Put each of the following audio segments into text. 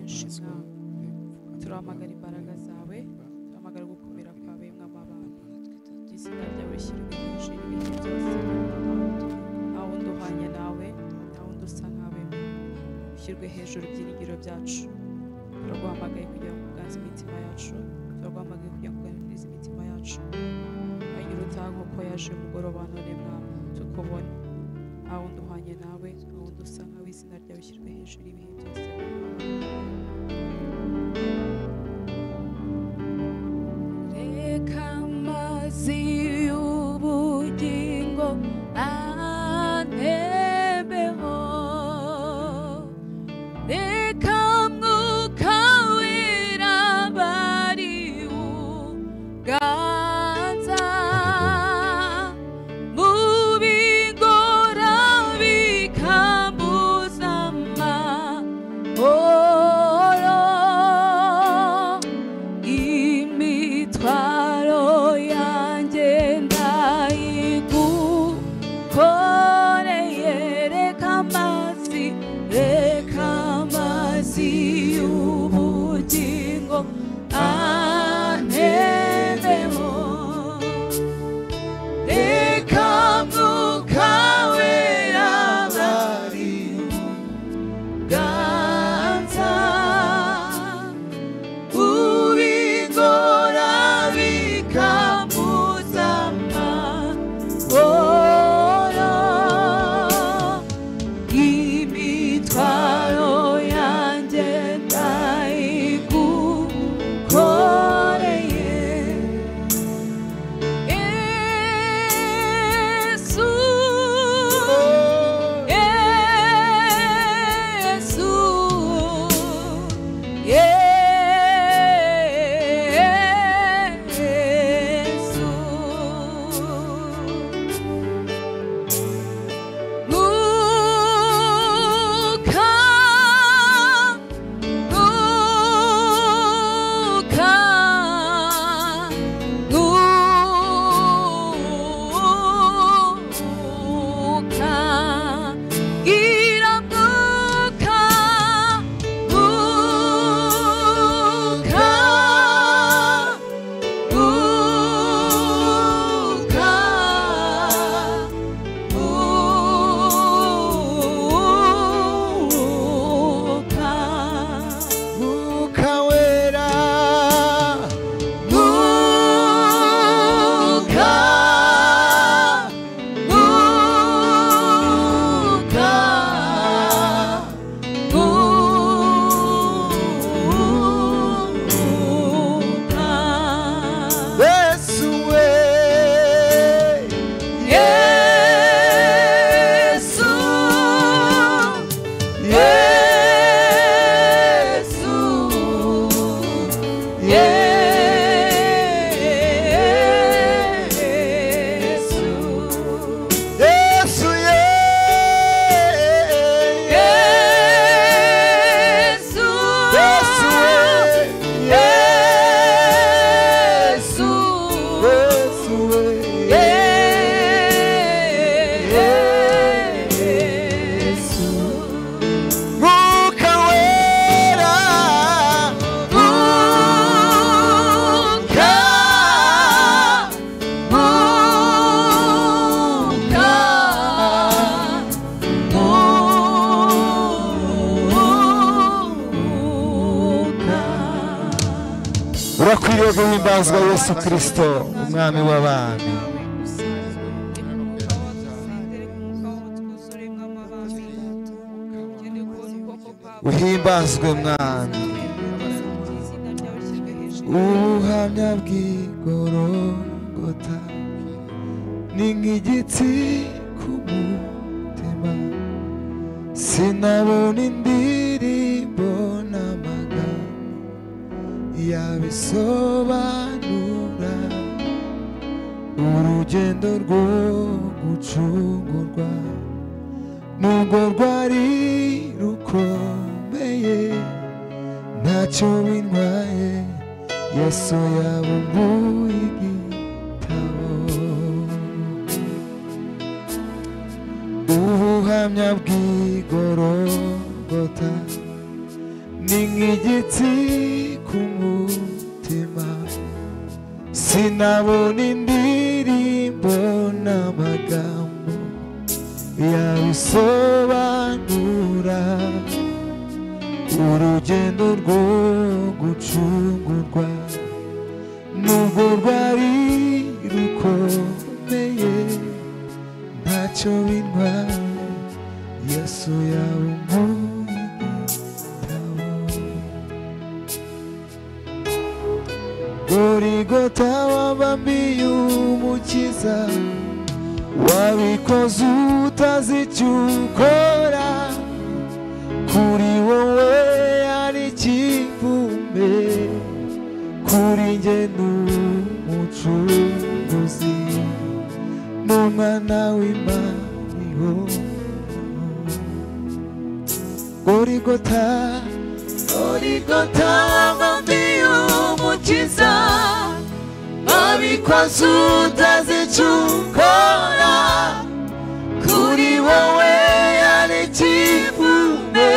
Yesu turamagara imbaraga zawe turamagara gukomera kwawe mwama abantu izina ryawe shyirwa hejuru y'ibihe byose mwama abantu nta wundi uhwanya nawe nta wundi usa nkawe ushyirwe hejuru ibyiringiro byacu turaguhamagaye kugira ngo uganze imitima yacu turaguhamagaye kugira ngo uganze imitima yacu agira utaha nk'uko yaje umugoroba none mwama tukubona nta wundi uhwanye nawe nta wundi usa nkawe izina ryawe shyirwe hejuru y'ibihe byose mwama abantu reka amazi y'ubugingo antebeho reka mwuka wirabari uganza mu bigora bikambuza amahoro imitwaro yanjye ndayigukoreye reka amazi reka amazi y'ubugingo antebeho reka mwuka wera bari ganza ubigora bikambuza amahoro imitwaro yanjye ndayigukoreye yesu yesu yesu mwuka mwuka mwuka gira mwuka mwuka mwuka mwuka mwuka wera Muka, muka, muka. yesu we Yesu, Yesu, Yesu. yesu ye Yesu, yesu we Yesu, yesu we Yesu. mwuka wera Muka, muka, muka. urakwiriye guhimbazwa yesu kirisito umwami w'abami uhimbazwe mwami ubuhamya bw'igorogota ni nk'igitsi ku mutima sinabona indirimbo n'amagambo yabisobanura urugendo rwo gucungurwa nubwo rwari rukomeye ntacyo bintwaye yesu yabumbuye igitabo ubuhamya bw'igorogota ni nk'igiti ku mutima sinabona indirimbo n'amagambo yabisobanura urugendo rwo gucungurwa nubwo rwari rukomeye ntacyo bintwaye yesu yawe umwitaho gorigota wabambiye umukiza wabikoze utazi icyo ukora kuri wowe ari ikivumbe kuri njye ni umucunguzi n'umwana w'imana ihora Gorigota, Gorigota wamwambiye umukiza, babikwa utazi icyo ukora, kuri wowe yari ikivumbe,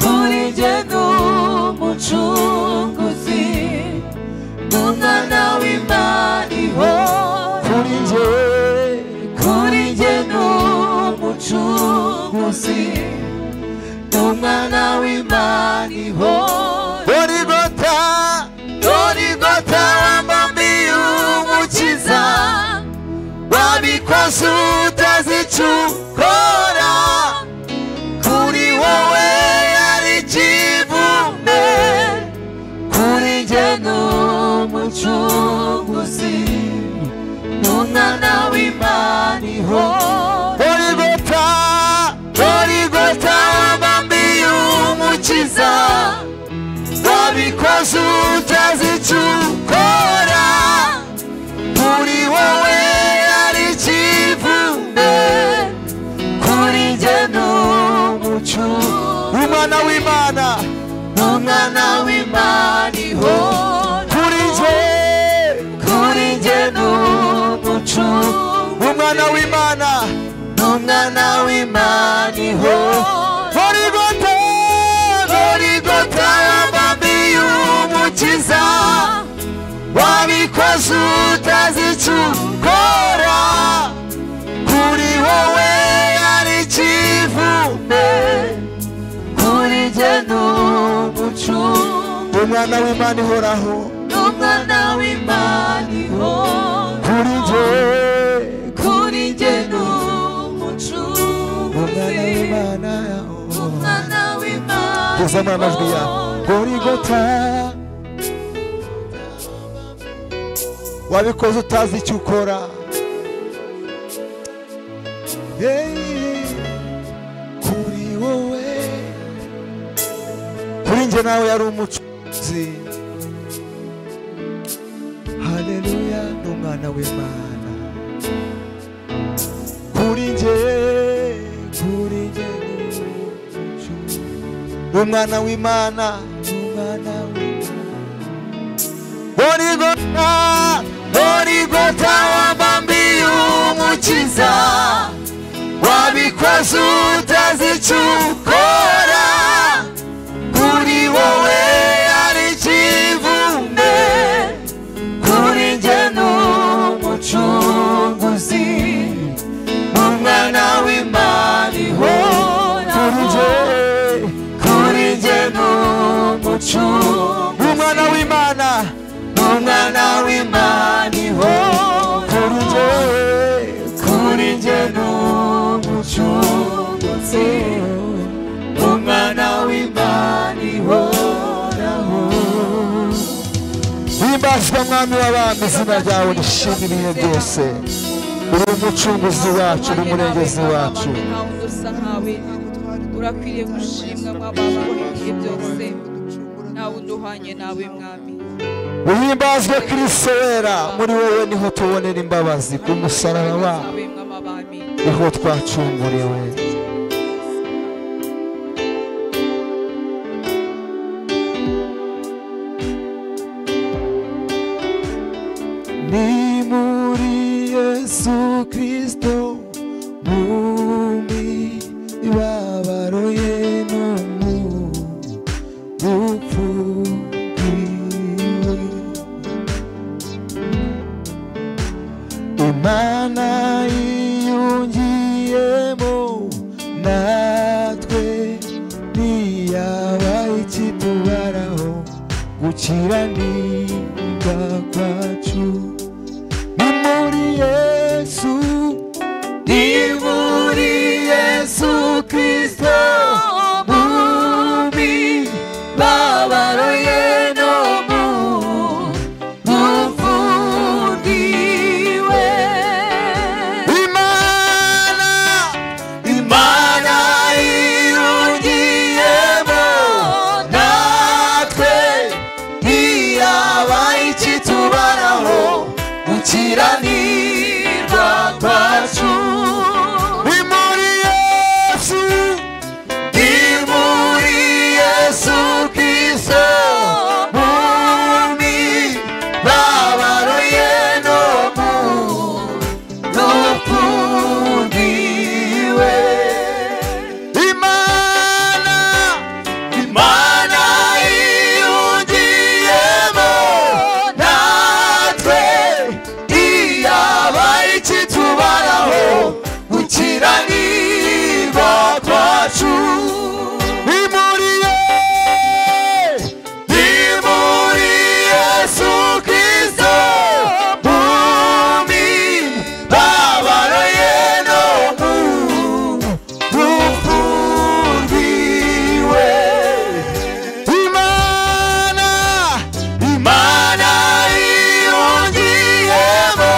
kuri njye ni umucunguzi, n'umwana w'Imana ihora. Kuri njye, kuri njye ni umucunguzi, umwana w'imana ihora dorigota dorigota wamwambiye umukiza wabikoze utazi icyo ukora kuri wowe yari ikivumbe kuri njye ni umucunguzi n'umwana w'imana ihora dorigota dorigota wamwambiye umukiza wabikoze utazi icyo ukora kuri wowe yari ikivumbe kuri njye ni umucyo umwana w'imana umwana w'imana iho kuri njye kuri njye ni umucyo umwana w'imana umwana w'imana iho Gorigota Gorigota wamwambiye umukiza wabikoze utazi icyo ukora kuri wowe yari ikivumbe kuri njye ni umucungu umwana w'imana ihoraho umwana w'imana ihoraho kuri njye kuri njye ni umucungu umwana w'imana umwana w'imana kuzana amajwi ya gorigota wabikoze utazi icyo ukora Hey, kuri wowe kuri njye nawe yari umucuzi haleluya n'umwana w'imana kuri njye kuri njye n'umucuzi umwana w'imana umwana w'imana Gorigota, Gorigota wabambiye umukiza wabikoze utazi icyo ukora kuri wowe yari ikivumbe kuri njye ni umucunguzi n'umwana w'imana ihora kuri njye kuri njye ni umucunguzi umwana w'imana umwana w'imana ihora kuri njye kuri njye ni umucunguzi umwana w'imana ihoraho himbazwa mwami w'abami izina ryawe rishima ibihe byose uri umucunguzi wacu uri umurengezi wacu ntawe usa nkawe urakwiriye gushimwa mwabana ibihe byose ntawe uduhanye nawe mwami uhimbazwe kirisito wera muri wowe niho tubonera imbabazi ku musaraba zawe wawe mw'amabami niho twacunguriwe ni muri yesu kirisito mu mibabaro ye no mu gukiranirwa kwacu ni muri yesu ni muri yesu kirisito mubi babaro ye no mu ufundiwe imana imana irugiyemo natwe ntiyaba ikitubaraho gukiranirwa kwacu ni muri yesu ni muri yesu kirisito mumi babaro ye no mu n'ufundiwe imana imana iyungiyemo natwe iyaba ikitubaraho gukiranirwa kwacu ni muri ye ni muri yesu kirisito mumi babaro ye no mu rufundiwe imana imana iyungiyemo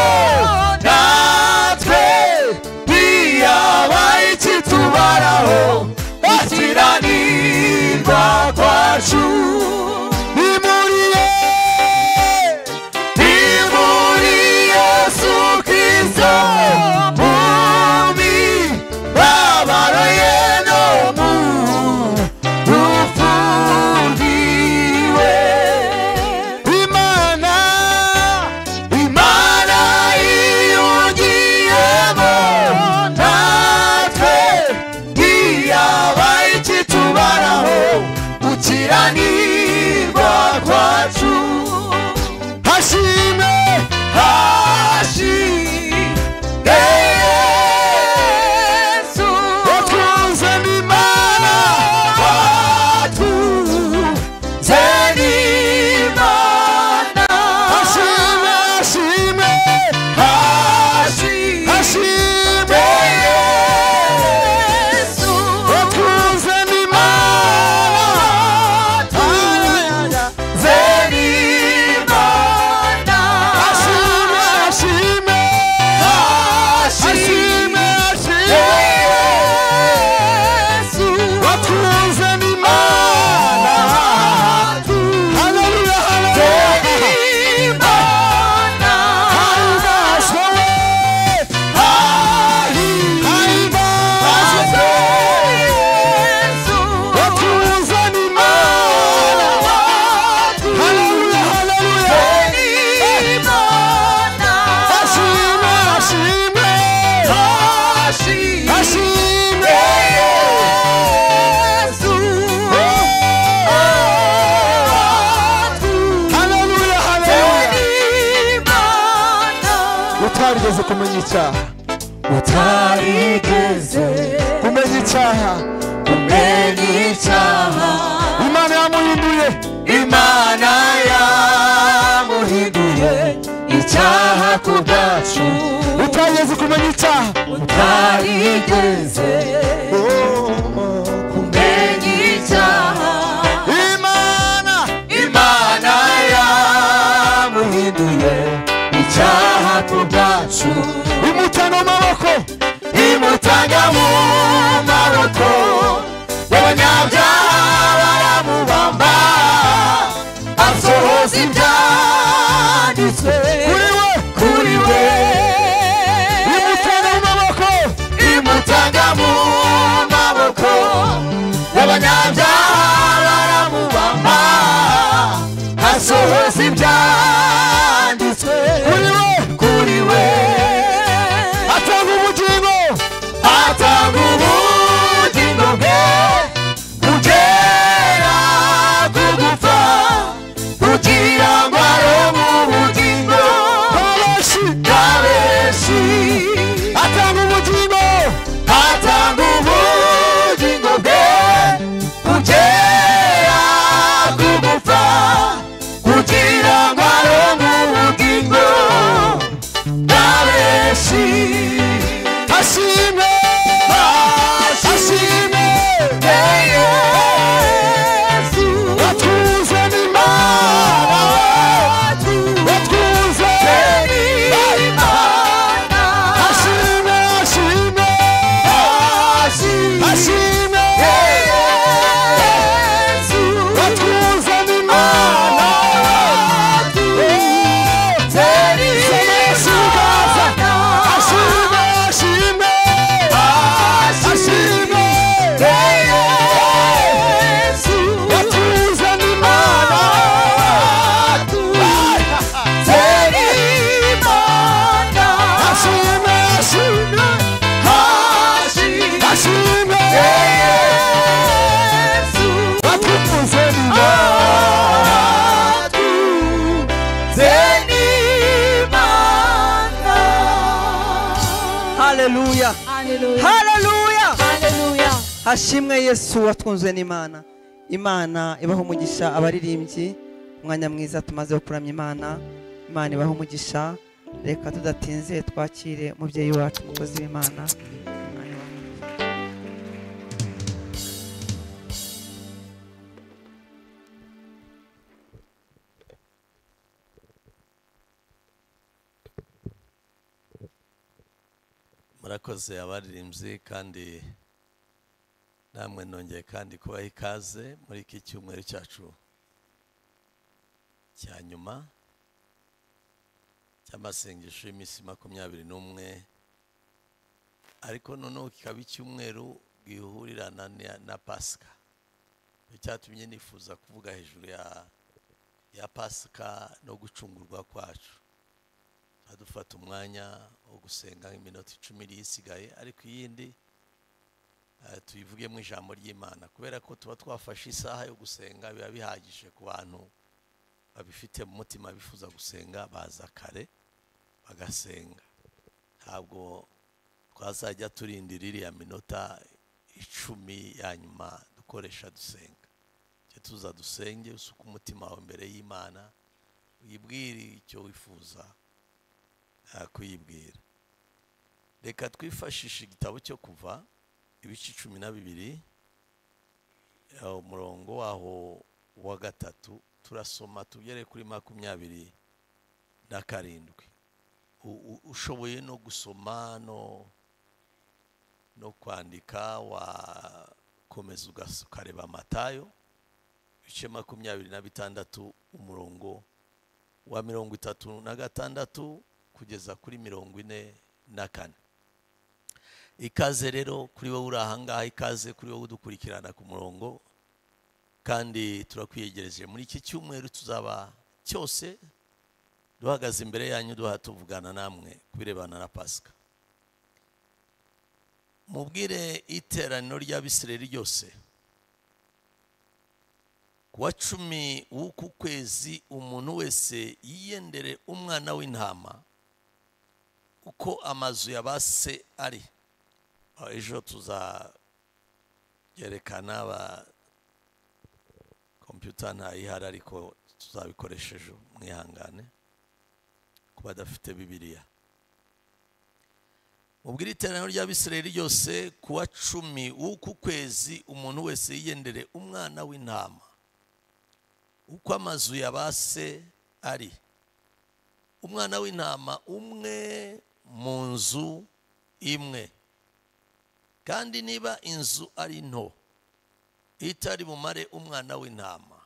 natwe ntiyaba ikitubaraho gukiranirwa kwacu ni muri ye Nimuri Yesu Kristo Mumi Babaro yeno mu Rufundiwe Imana Imana iyungiyemo Natwe Ntiyaba ikitubaraho Gukiranirwa kwacu hashime hashime yesu watunzani imana watunzani imana hashime hashime hashime hashime yesu watunzani imana watunzani Zerimana Ashime Ashime Ashime Ashime Yesu Watunze mimana Haleluya Haleluya Zerimana Haibashwe Haibashwe Yesu Watunze mimana Hallelujah, hallelujah. Hashime, hashime. Hashime. Hallelujah, hallelujah. utarigeze kumenya icyaha utarigeze kumenya icyaha kumenya icyaha imana yamuhinduye imana yamuhinduye icyaha ku bwacu utarigeze kumenya icyaha utarigeze kumenya icyaha imana imana yamuhinduye icyaha ku bwacu imutana mu maboko imutanya mu maboko y'abanyabyaha baramubamba asohoza ibyanditswe kuri we kuri we imutanga mu maboko imutanga mu maboko y'abanyabyaha baramubamba asohoza ibyanditswe kuri we kuri we atanga ubugingo atanga ubugingo bwe kugera ku gupfa kugira ngo arome ubugingo bw'abenshi bw'abenshi atanga ubugingo atanga ubugingo bwe kugera ku gupfa turashimye watuzanye imana Zirashimwaza. ashimwe ashimwe ashimwe watuzanye imana ashimwe ashimwe ashimwe watuzanye imana haleluya Hallelujah. haleluya Hallelujah. hashimwe yesu watwunzwe n'imana imana ibaha umugisha abaririmbyi umwanya mwiza tumaze wo kuramya imana imana ibaha umugisha reka tudatinze twakire umubyeyi wacu umukozi w'imana Imana ibahe umugisha. murakoze abaririmbyi kandi namwe nongeye kandi kubaha ikaze muri iki cyumweru cyacu cya nyuma cy'amasengesho y'iminsi makumyabiri n'umwe ariko noneho kikaba icyumweru gihurirana na- na pasika nicyo cyatumye nifuza kuvuga hejuru ya ya pasika no gucungurwa kwacu adufata umwanya wo gusenga nk'iminota icumi iri isigaye ariko iyindi eh, tuyivuge mu ijambo ry'imana kubera ko tuba twafashe isaha yo gusenga biba bihagije ku bantu babifite mu mutima bifuza gusenga baza kare bagasenga ntabwo twazajya turindira iriya minota icumi ya nyuma dukoresha dusenga Jya tuza dusenge usuke umutima wawe imbere y'imana wibwire icyo wifuza nta kuyibwira reka twifashishe igitabo cyo kuva ibice cumi na bibiri eh, umurongo waho wa gatatu turasoma tugere kuri makumyabiri na karindwi U- u- ushoboye no gusoma no no kwandika wakomeza ugas- ukareba matayo ibice makumyabiri na bitandatu umurongo wa mirongo itatu na gatandatu kugeza kuri mirongo ine na kane ikaze rero kuri wowe uri ahangaha ikaze kuri wowe udukurikirana ku murongo kandi turakwiyegereje muri iki cyumweru tuzaba cyose duhagaze imbere yanyu duha tuvugana namwe ku birebana na pasika mubwire iteraniro ry'abisirayeli ryose ku wa cumi w'uku kwezi umuntu wese yiyendere umwana w'intama uko amazu ya ba se ari Aho ejo tuzayerekana ba kompiyuta ntayihari ariko tuzabikoresha ejo mwihangane ku badafite bibiriya ubwo iri teraniro ry'abisirayeli ryose ku wa cumi w'uku kwezi umuntu wese yiyendere umwana w'intama uko amazu ya ba se ari umwana w'intama umwe mu nzu imwe kandi niba inzu ari nto itari bumare umwana w'intama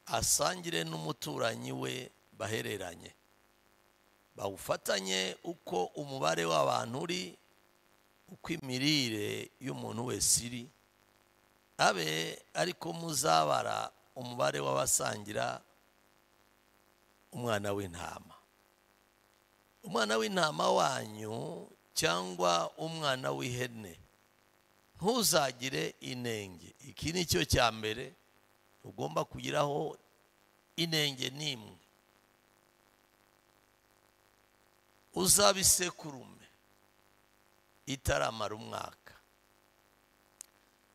asangire n'umuturanyi we bahereranye bawufatanye uko umubare w'abantu uri uko imirire y'umuntu wese iri abe ariko muzabara umubare w'abasangira umwana w'intama umwana w'intama wanyu cyangwa umwana w'ihene ntuzagire inenge iki ni cyo cya mbere ugomba kugiraho inenge n'imwe uzaba isekurume itaramara umwaka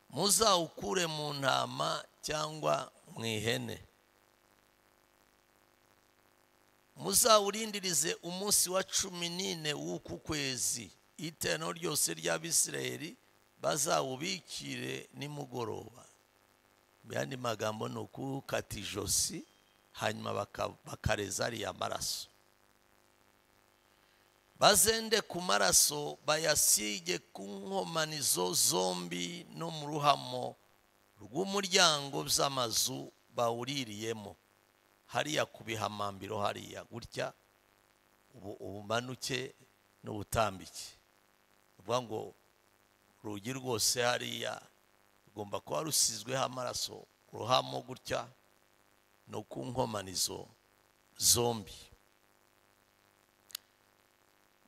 muzawukure mu ntama cyangwa mu ihene muzawurindirize umunsi wa cumi n'ine w'uku kwezi iterano ryose ry'abisirayeli bazawubikire nimugoroba mu yandi magambo ni ukukata ijosi hanyuma baka- bakareza ariya maraso bazende ku maraso bayasige ku nkomanizo zombi no mu ruhamo rw'umuryango z'amazu bawuririyemo hariya ku bihamambiro hariya gutya ubu ubumanuke n'ubutambike ni ukuvuga ngo urugi rwose hariya rugomba kuba rusizweho amaraso ku ruhamo gutya no ku nkomanizo zombi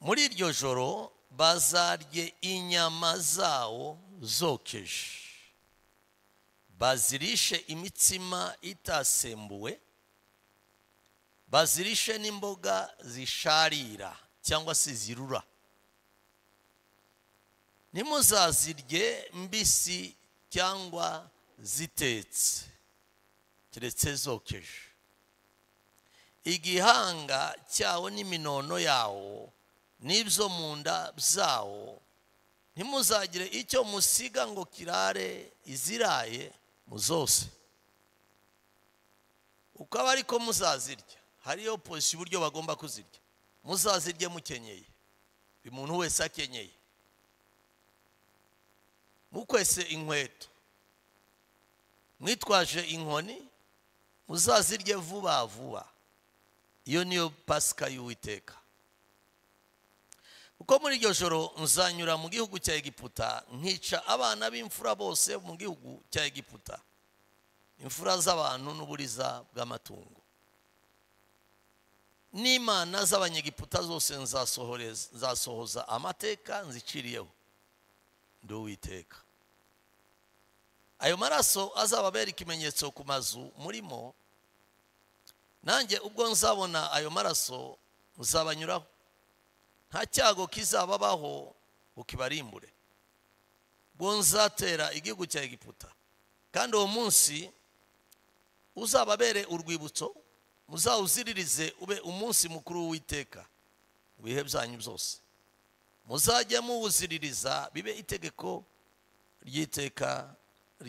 muri iryo joro bazarye inyama zawo zokeje bazirishe imitsima itasembuwe bazirishe n'imboga zisharira cyangwa se zirura ntimuzazirye mbisi cyangwa zitetse keretse zokeje igihanga cyawo n'iminono yawo n'ibyo mu nda zawo ntimuzagire icyo musiga ngo kirare iziraye mu zose uko aba ariko muzazirya hariyo pozisiyo uburyo bagomba kuzirya muzazirye mukenyeye buri muntu wese akenyeye mukwese inkweto mwitwaje inkoni muzazirye vuba vuba iyo niyo pasika y'uwiteka kuko muri iryo joro nzanyura mu gihugu cya egiputa nkica abana b'imfura bose mu gihugu cya egiputa imfura z'abantu n'uburiza bw'amatungo n'imana z'abanyegiputa zose nzasohoreza- nzasohoza amateka nziciriyeho ndi uwiteka ayo maraso azababera ikimenyetso ku mazu murimo nanjye ubwo nzabona ayo maraso nzabanyuraho nta cyago kizababaho ngo kibarimbure ubwo nzatera igihugu cya egiputa kandi uwo munsi uzababere urwibutso muzawuziririze ube umunsi mukuru w'uwiteka mu bihe byanyu byose muzajye muwuziririza bibe itegeko ry'iteka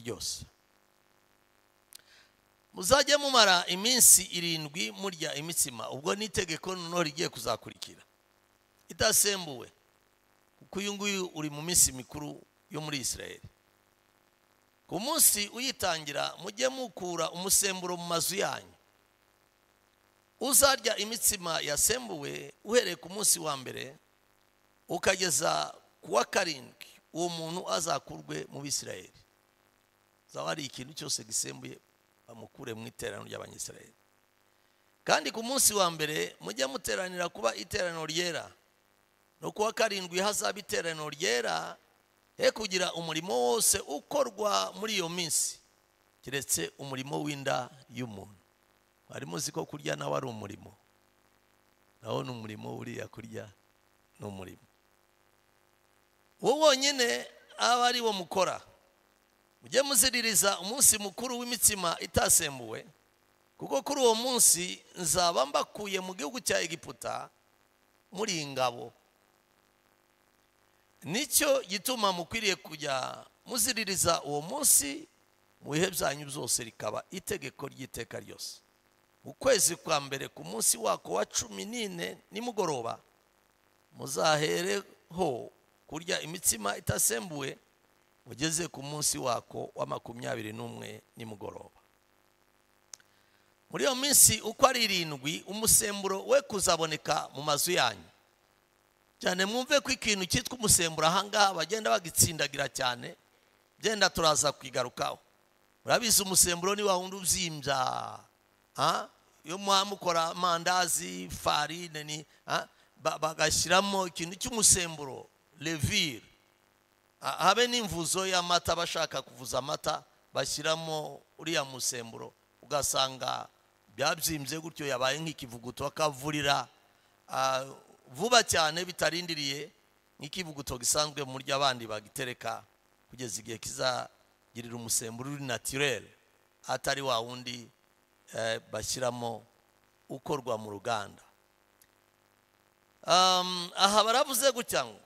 ryose muzajye mumara iminsi irindwi murya imitsima ubwo ni itegeko noneho rigiye kuzakurikira idasembuwe kuko uyu nguyu uri mu minsi mikuru yo muri israeli ku munsi uyitangira mujye mukura umusemburo mu mazu yanyu uzarya imitsima yasembuwe uhereye ku munsi wa mbere ukageza ku wa karindwi uwo muntu azakurwe mu bisirayeli zaba hari ikintu cyose gisembuye bamukure mu iteraniro ry'abanyisirayeli kandi ku munsi wa mbere mujye muteranira kuba iteraniro ryera no kuwa karindwi hazaba iteraniro ryera he kugira umurimo wose ukorwa muri iyo minsi keretse umurimo w'inda y'umuntu mwari muzi ko kurya nawe ari umurimo naho ni umurimo uriya kurya ni umurimo uwo wonyine aba ari wo mukora mujye muziririza umunsi mukuru w'imitsima itasembuwe kuko kuri uwo munsi nzaba mbakuye mu gihugu cya egiputa muri iyi ngabo nicyo gituma mukwiriye kujya muziririza uwo munsi mu bihe byanyu byose rikaba itegeko ry'iteka ryose ukwezi kwa mbere ku munsi wako wa cumi n'ine nimugoroba muzahereho kurya imitsima itasembuwe mugeze ku munsi wako wa makumyabiri n'umwe nimugoroba muri iyo minsi uko ari irindwi umusemburo we kuzaboneka mu mazu yanyu cyane mwumve ko ikintu cyitwa umusemburo ahangaha bagenda bagitsindagira cyane byenda turaza kwigarukaho murabizi umusemburo ni wa wundi ubyimbya ah, iyo muba mukora amandazi farine ni ah, ba- bagashyiramo ikintu cy'umusemburo levire Ah, habe n'imvuzo y'amata bashaka kuvuza amata bashyiramo uriya musemburo ugasanga byabyimbye gutyo yabaye nk'ikivuguto akavurira ah, vuba cyane bitarindiriye nk'ikivuguto gisanzwe mu buryo abandi bagitereka kugeza igihe kizagirira umusemburo uri natirere atari wa wundi eh, bashyiramo ukorwa mu ruganda Um, aha baravuze gutya ngo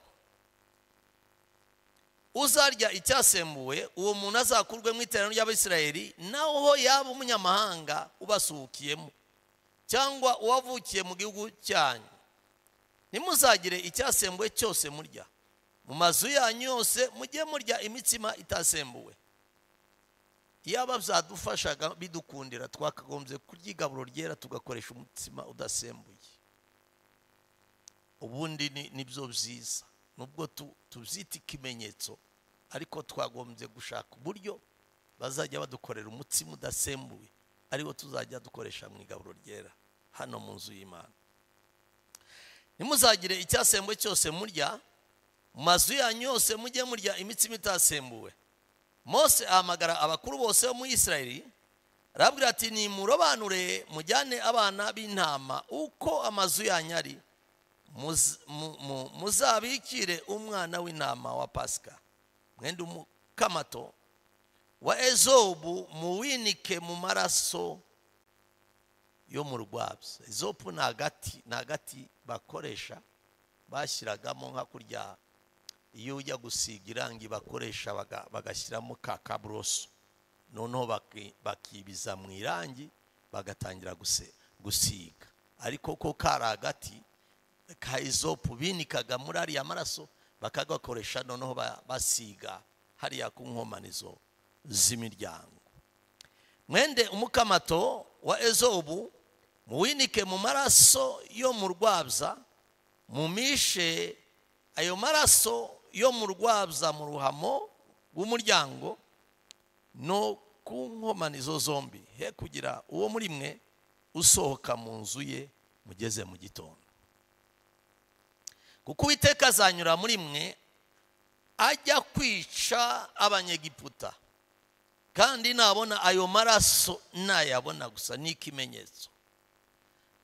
uzarya icyasembuwe uwo muntu azakurwe mu iteraniro ry'abisirayeli naho yaba umunyamahanga ubasuhukiyemo cyangwa uwavukiye mu gihugu cyanyu ntimuzagire icyasembuwe cyose murya mu mazu yanyu yose mujye murya imitsima itasembuwe iyaba byadufashaga bidukundira twakagombye kurya igaburo ryera tugakoresha umutsima udasembuye ubundi ni- nibyo byiza nubwo tu- tubyita ikimenyetso ariko twagombye gushaka uburyo bazajya badukorera umutsima udasembuwe ariwo tuzajya dukoresha mu igaburo ryera hano mu nzu y'imana ntimuzagire icyasembuwe cyose murya mu mazu yanyu yose mujye murya imitsima itasembuwe mose ahamagara abakuru bose bo muri isirayeli arabwira ati nimurobanure mujyane abana b'intama uko amazu yanyu ari muz- mu- mu- muzabikire umwana w'intama wa pasika mwenda umukamato wa ezobu muwinike mu maraso yo mu rwabya ezobu ni agati ni agati bakoresha bashyiragamo nka kurya iyo ujya gusiga irangi bakoresha baga- bagashyiramo ka kaburoso noneho baki- bakibiza mu irangi bagatangira guse- gusiga ariko ko kari agati ka izopu binikaga muri ariya maraso bakagakoresha noneho ba- basiga hariya ku nkomanizo z'imiryango mwende umukamato wa ezobu muwinike mu maraso yo mu rwabya mumishe ayo maraso yo mu rwabya mu ruhamo rw'umuryango no ku nkomanizo zombi he kugira uwo muri mwe usohoka mu nzu ye mugeze mu gitondo kuko uwiteka azanyura muri mwe ajya kwica abanyegiputa kandi nabona ayo maraso nayabona gusa ni ikimenyetso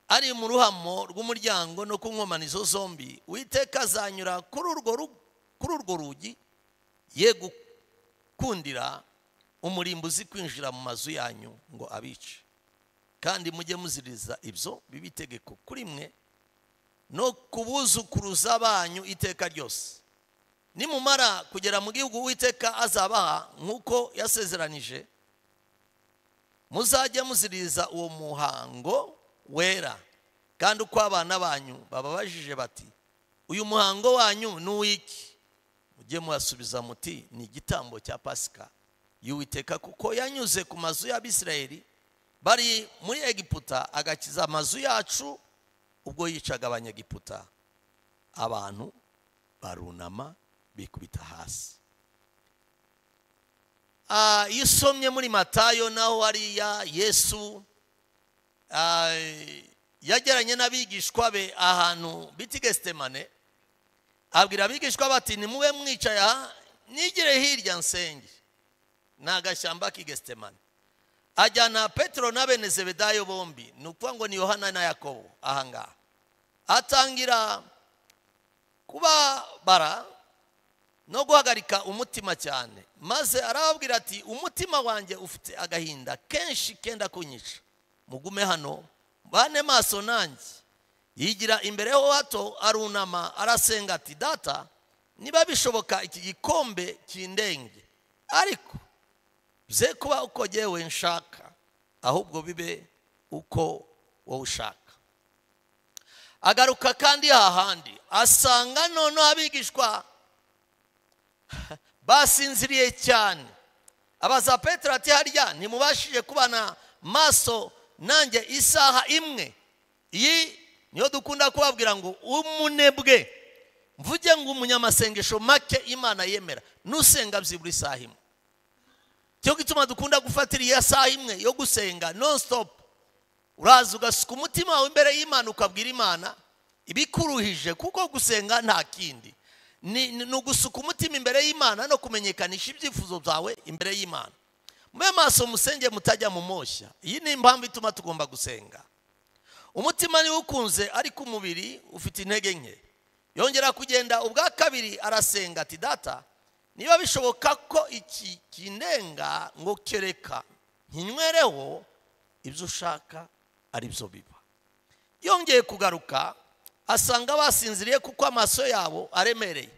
ari mu ruhamo rw'umuryango no ku nkomanizo zombi uwiteka azanyura kuri urwo ru- kuri urwo rugi ye gukundira umurimbo uzi kwinjira mu mazu yanyu ngo abice kandi mujye muziriza ibyo biba itegeko kuri mwe no ku buzukuruza banyu iteka ryose nimumara kugera mu gihugu uwiteka azabaha nk'uko yasezeranije muzajya muziriza uwo muhango wera kandi uko abana banyu bababajije bati uyu muhango wanyu ni uw'iki mujye muhasubiza muti ni igitambo cya pasika y'uwiteka kuko yanyuze ku mazu y'abisirayeli bari muri egiputa agakiza amazu yacu ubwo yicaga abanyegiputa abantu barunama bikubita hasi Ah, iyo usomye muri matayo naho hariya yesu ah, yajyeranye n'abigishwa be ahantu bita gestemane abwira abigishwa bati nimube mwicaye aha nigire hirya nsenge ni agashyamba k'i gestemane ajyana petero na bene zebedayo bombi ni ukuvuga ngo ni yohana na yakobo ahangaha atangira kubabara no guhagarika umutima cyane maze arababwira ati umutima wanjye ufite agahinda kenshi kenda kunyica mugume hano bane maso nanjye yigira imbere ho hato arunama arasenga ati data niba bishoboka iki gikombe kindenge ariko ze kuba uko jyewe nshaka ahubwo bibe uko wowe ushaka agaruka kandi hahandi asanga noneho abigishwa basinziriye cyane abaza petero ati harya ntimubashije kubana maso nanjye isaha imwe iyi niyo dukunda kubabwira ngo umunebwe mvuge ngo umunyamasengesho make imana yemera nusenga byibura isaha imwe cyo gituma dukunda gufatira iya saha imwe yo gusenga non stop uraza ugasuka umutima wawe imbere y'imana ukabwira imana ibikuruhije kuko gusenga nta kindi ni ni- ni ugusuka umutima imbere y'imana no kumenyekanisha ibyifuzo byawe imbere y'imana mube maso musenge mutajya mu moshya iyi ni impamvu ituma tugomba gusenga umutima niwo ukunze ariko umubiri ufite intege nke yongera kugenda ubwa kabiri arasenga ati data niba bishoboka ko iki kindenga ngo kereka nkinywereho ibyo ushaka ari byo biba yongeye kugaruka asanga basinziriye kuko amaso yabo aremereye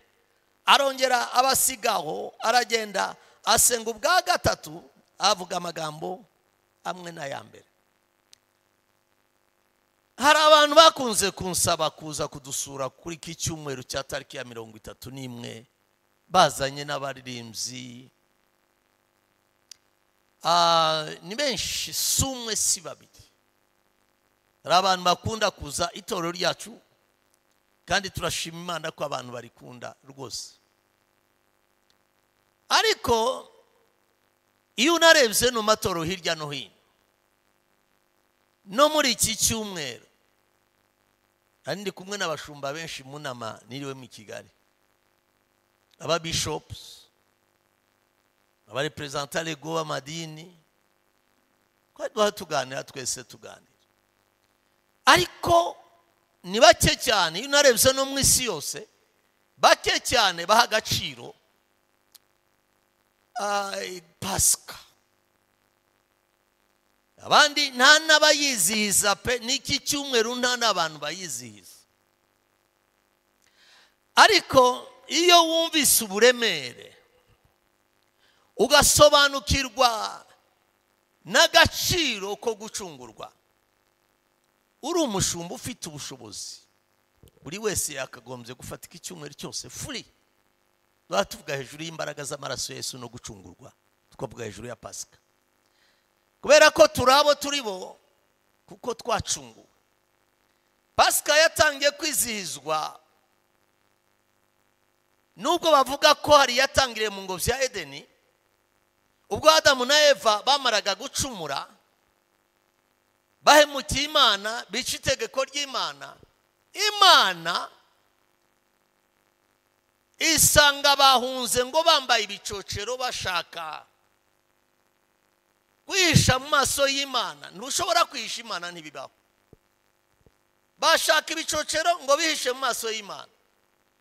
arongera abasigaho aragenda asenga ubwa gatatu avuga amagambo amwe n'aya mbere hari abantu bakunze kunsaba kuza kudusura kuri iki cyumweru cya tariki ya mirongo itatu n'imwe bazanye n'abaririmbyi Ah, ni benshi si umwe si babiri hari abantu bakunda kuza itorero ryacu kandi turashima imana ko abantu barikunda rwose ariko iyo unarebye no matoro hirya no hino no muri iki cyumweru kandi ndi kumwe n'abashumba benshi mu nama niriwe mu kigali aba bishopusi abareperezanta rego b'amadini twari duha tuganira twese tuganira ariko ni bake cyane iyo unarebye no mu isi yose bake cyane baha agaciro ah, pasika abandi nta n'abayizihiza pe n'iki cyumweru nta n'abantu bayizihiza ariko iyo wumvise uburemere ugasobanukirwa n'agaciro ko gucungurwa uri umushumba ufite ubushobozi buri wese yakagombye gufata iki cyumweru cyose furi tuba tuvuga hejuru y'imbaraga z'amaraso yesu no gucungurwa tukavuga hejuru ya pasika kubera ko turi abo turi bo kuko twacunguwe pasika yatangiye kwizihizwa nubwo bavuga ko hari iyatangiriye mu ngobyi ya edeni ubwo adamu na eva bamaraga gucumura bahemukiye imana bica itegeko ry'imana imana isanga bahunze ngo bambaye ibicocero bashaka kwihisha mu maso y'imana ntushobora kwihisha imana ntibibaho bashaka ibicocero ngo bihishe mu maso y'imana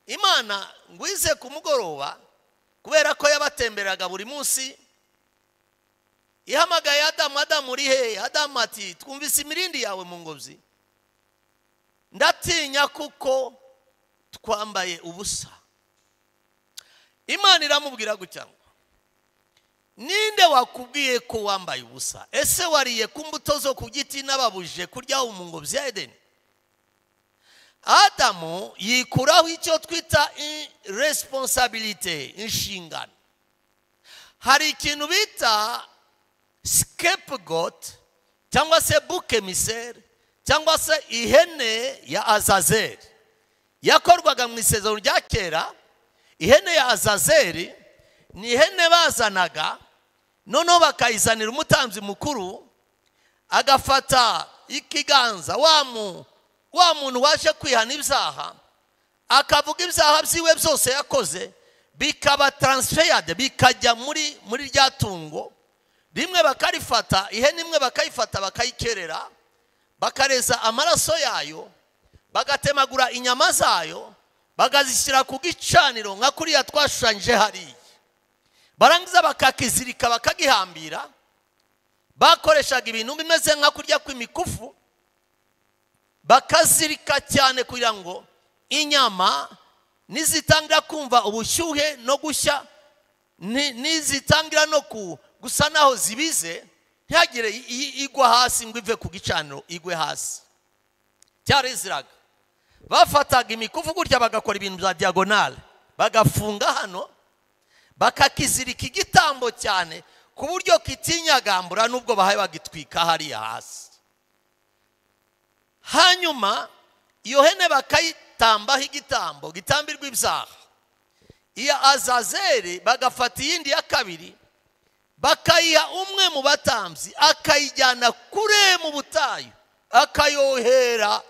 imana ngo ize ku mugoroba kubera ko yabatemberaga buri munsi ihamagaye adamu adamu uri hehe adamu ati twumvise imirindi yawe mu ngobyi ndatinya kuko twambaye ubusa imana iramubwira gutya ngo ninde wakubwiye ko wambaye ubusa ese wariye ku mbuto zo ku giti n'ababujije kuryaho mu ngobyi ya edeni adamu yikuraho icyo twita resiponsabirite inshingano hari ikintu bita scapegoat cyangwa se bukemiseri cyangwa se ihene ya azazeri yakorwaga mu isezerano rya kera ihene ya azazeri ni ihene bazanaga noneho bakayizanira umutambyi mukuru agafata ikiganza wa mu- wa muntu waje kwihana ibyaha akavuga ibyaha byiwe byose yakoze bikaba taransifeyade bikajya muri muri rya tungo rimwe bakarifata ihene imwe bakayifata bakayikerera bakareza amaraso yayo bagatemagura inyama zayo bakazishyira ku gicaniro nka kuriya twashushanyije hariya barangiza bakakizirika bakagihambira bakoreshaga ibintu bimeze nka kurya kw'imikufu bakazirika cyane kugira ngo inyama nizitangira kumva ubushyuhe no gushya ni- nizitangira no ku gusa naho zibize ntihagire i- i- igwa hasi ngo ive ku gicaniro igwe hasi cyariziraga bafataga imikufu gutya bagakora ibintu bya diyagonale bagafunga hano bakakizirika igitambo cyane ku buryo kitinyagambura n'ubwo bahaye bagitwika hariya hasi hanyuma iyo hene bakayitambaho igitambo gitambirwa ibyaha iya azazeri bagafata iyindi ya kabiri bakayiha umwe mu batambyi akayijyana kure mu butayu akayohera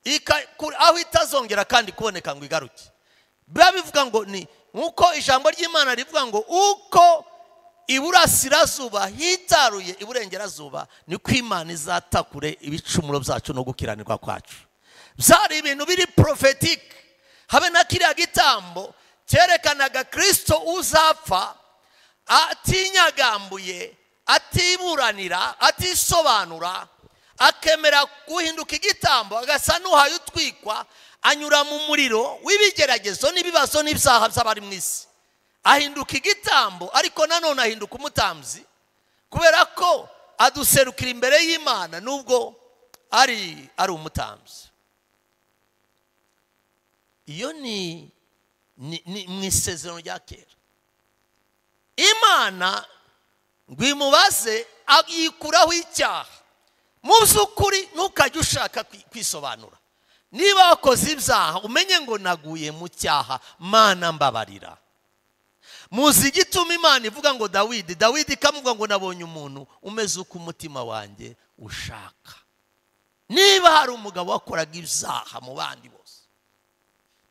ika- ku- aho itazongera kandi kuboneka ngo igaruke biba bivuga ngo ni nk'uko ijambo ry'imana rivuga ngo uko iburasirazuba hitaruye iburengerazuba niko imana izatakure ibicumuro byacu no gukiranirwa kwacu byari ibintu biri porofetike habe na kiriya gitambo cyerekanaga kirisito uzapfa atinyagambuye atiburanira atisobanura akemera guhinduka igitambo agasa n'uhaye utwikwa anyura mu muriro w'ibigeragezo n'ibibazo n'ibyaha by'abari mu isi ahinduka igitambo ariko nanone ahinduka umutambyi kubera ko aduserukira imbere y'imana nubwo ari ari umutambyi iyo ni ni- ni mu isezerano rya kera imana ngo imubaze yikuraho icyaha mu by'ukuri ntukajye ushaka kwi- kwisobanura niba wakoze ibyaha umenye ngo naguye mu cyaha mana mbabarira muzi igituma imana ivuga ngo dawidi dawidi ikamuvuga ngo nabonye umuntu umeze uko umutima wanjye ushaka niba hari umugabo wakoraga ibyaha mu bandi bose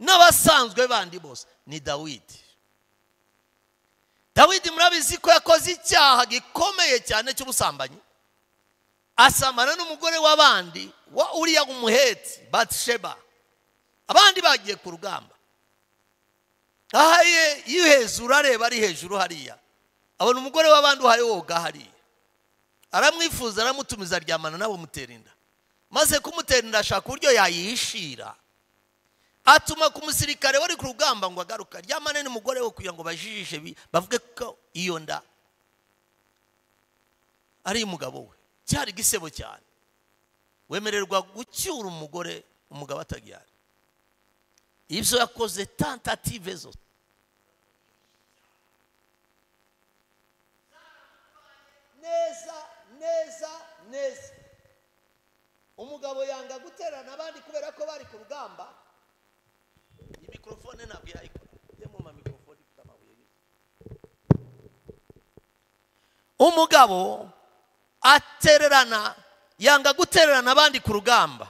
n'abasanzwe bandi bose ni dawidi dawidi murabizi ko yakoze icyaha gikomeye cyane cy'ubusambanyi asamana n'umugore w'abandi wa uriya umuheti batisheba abandi bagiye ku rugamba aha ye iyo hejuru areba ari hejuru hariya abona umugore w'abandi uhaye woga hariya aramwifuza aramutumiza aryamana nawe mutera inda maze kumutera inda ashaka uburyo yayihishira atuma ku musirikare wari ku rugamba ngo agaruke aryamane n'umugore we kugira ngo bajijishe bi- bavuge ko iyo nda ari iy'umugabo we cyari igisebo cyane wemererwa gucyura umugore umugabo atabyara ibyo yakoze tentative zose neza neza neza umugabo yanga guterana abandi kubera ko bari ku rugamba iyi mikorofone ntabwo yayikora ujyemo ma mikorofone ifite amabuye y'ibiti. umugabo atererana yanga gutererana abandi ku rugamba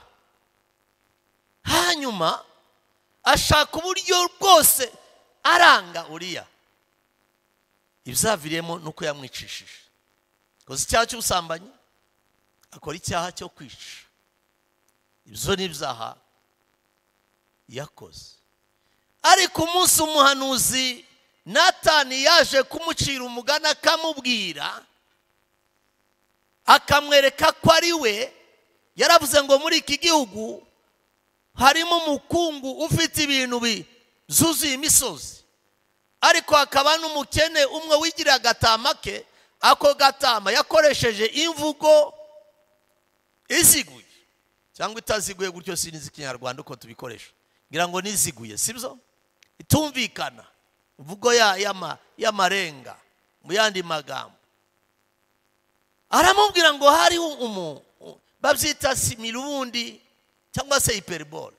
hanyuma ashaka uburyo bwose aranga uriya ibizaviriyemo ni uko yamwicishije akoze icyaha cy'ubusambanyi akora icyaha cyo kwica ibyo ni ibyaha yakoze ariko umunsi umuhanuzi natani yaje kumucira umugani akamubwira akamwereka ko ari we yaravuze ngo muri iki gihugu harimo umukungu ufite ibintu bi- zuzuye imisozi ariko hakaba n'umukene umwe wigira agatama ke ako gatama yakoresheje imvugo iziguye cyangwa itaziguye gutyo sinzi ikinyarwanda uko tubikoresha ngira ngo niziguye si byo itumvikana imvugo ya- y'ama- y'amarenga mu yandi magambo aramubwira ngo hariho umu u- babyita simirundi cyangwa se hiperibole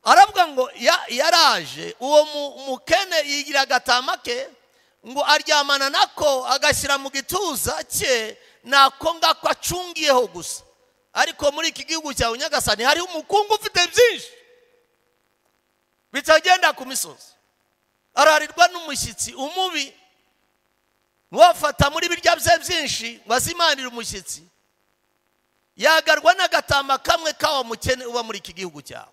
aravuga ngo ya- yaraje uwo mu- mukene yigira agatama ke ngo aryamana nako agashyira mu gituza cye nako ngako acungiyeho gusa ariko muri iki gihugu cyawe nyagasani hariho umukungu ufite byinshi bitagenda ku misozi ararirwa n'umushyitsi umubi wafata muri birya bye byinshi wazimanira umushyitsi yagarwa n'agatama kamwe kawa mukene uba muri iki gihugu cyawe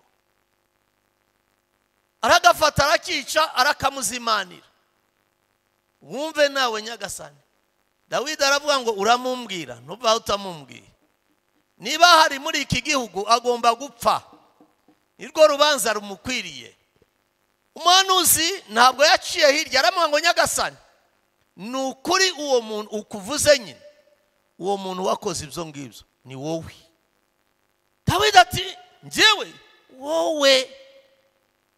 aragafata arakica arakamuzimanira wumve nawe nyagasani dawidi aravuga ngo uramumbwira ntuba utamumbwiye niba hari muri iki gihugu agomba gupfa nirwo rubanza rumukwiriye umuhanuzi ntabwo yaciye hirya aramuha ngo nyagasani ni ukuri uwo muntu ukuvuze nyine uwo muntu wakoze ibyo ngibyo ni wowe dawidi ati njyewe wowe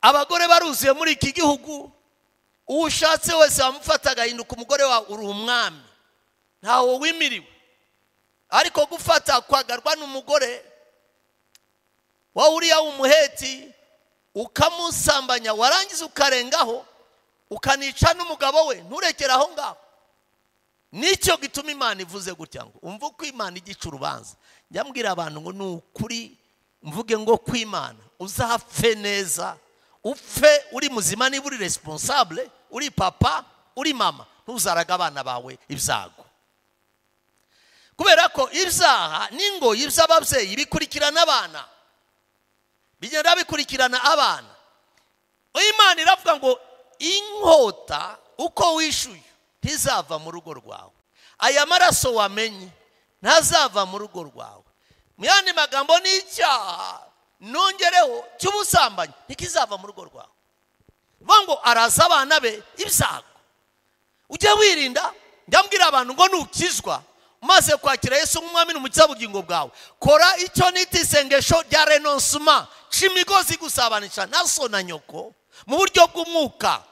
abagore baruzuye muri iki gihugu uwo ushatse wese wamufata agahinduka umugore wawe uri umwami ntawo wimiriwe ariko gufata kwagarwa n'umugore wa uriya w'umuheti ukamusambanya warangiza ukarengaho ukanica n'umugabo we nturekere aho ngaho nicyo gituma imana ivuze gutya ngo umve uko imana igica urubanza njya mbwira abantu ngo ni ukuri mvuge ngo kwimana uzapfe neza upfe uri muzima niba uri responsable uri papa uri mama ntuzaraga abana bawe ibyago kubera ko ibyaha n'ingoyi by'ababyeyi bikurikirana abana bigenda bikurikirana abana imana iravuga ngo inkota uko wishyuye ntizava mu rugo rwawe aya maraso wamenye ntazava mu rugo rwawe mu yandi magambo ni icyaha nongereho cy'ubusambanyi ntikizava mu rugo rwawe vuga ngo araza abana be ibyago ujye wirinda njya mbwira abantu ngo nukizwa maze kwakira yesu nk'umwami n'umukiza w'ubugingo bwawe kora icyo nita isengesho rya renonsoma ca imigozi gusabanisha na so na nyoko mu buryo bw'umwuka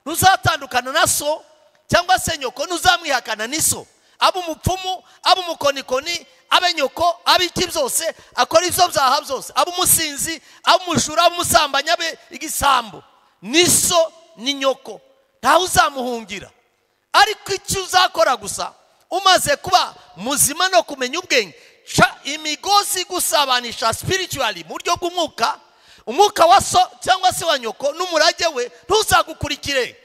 ntuzatandukana na so cyangwa se nyoko ntuzamwihakana n'iso aba umupfumu aba umukonikoni abe nyoko abe iki byose akora ibyo byaha byose aba umusinzi aba umushura abe umusambanyi abe igisambo n'iso ni nyoko ntawe uzamuhungira ariko icyo uzakora gusa umaze kuba muzima no kumenya ubwenge ca imigozi gusabanisha spiritually mu buryo bw'umwuka umwuka wa so cyangwa se wa nyoko n'umurage we ntuzagukurikire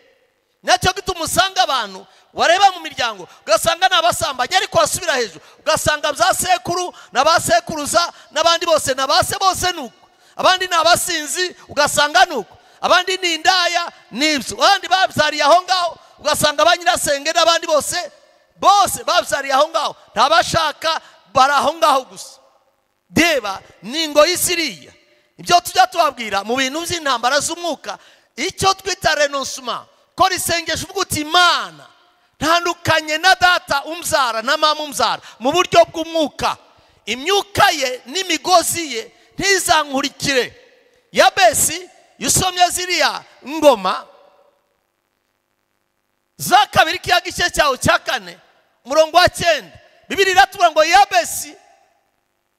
nacyo gituma usanga abantu wareba mu miryango ugasanga ni abasambanyi ariko wasubira hejuru ugasanga za sekuru na ba sekuruza n'abandi bose na ba se bose ni uko abandi ni abasinzi ugasanga ni uko abandi ni indaya ni ibyo abandi babyariye aho ngaho ugasanga ba nyirasenge n'abandi bose bose babyariye aho ngaho ntabashaka bari aho ngaho gusa reba ni ingoyi siriya ibyo tujya tubabwira mu bintu by'intambara z'umwuka icyo twita renonsuma kora isengesho uvuga uti imana ntandukanye na data umbyara na mama umbyara mu buryo bw'umwuka imyuka ye n'imigozi ye ntizankurikire yabesi yusomye ziriya ngoma za kabiri k'iya gice cyawe cya kane umurongo wa cyenda bibiri iratubura ngo yabesi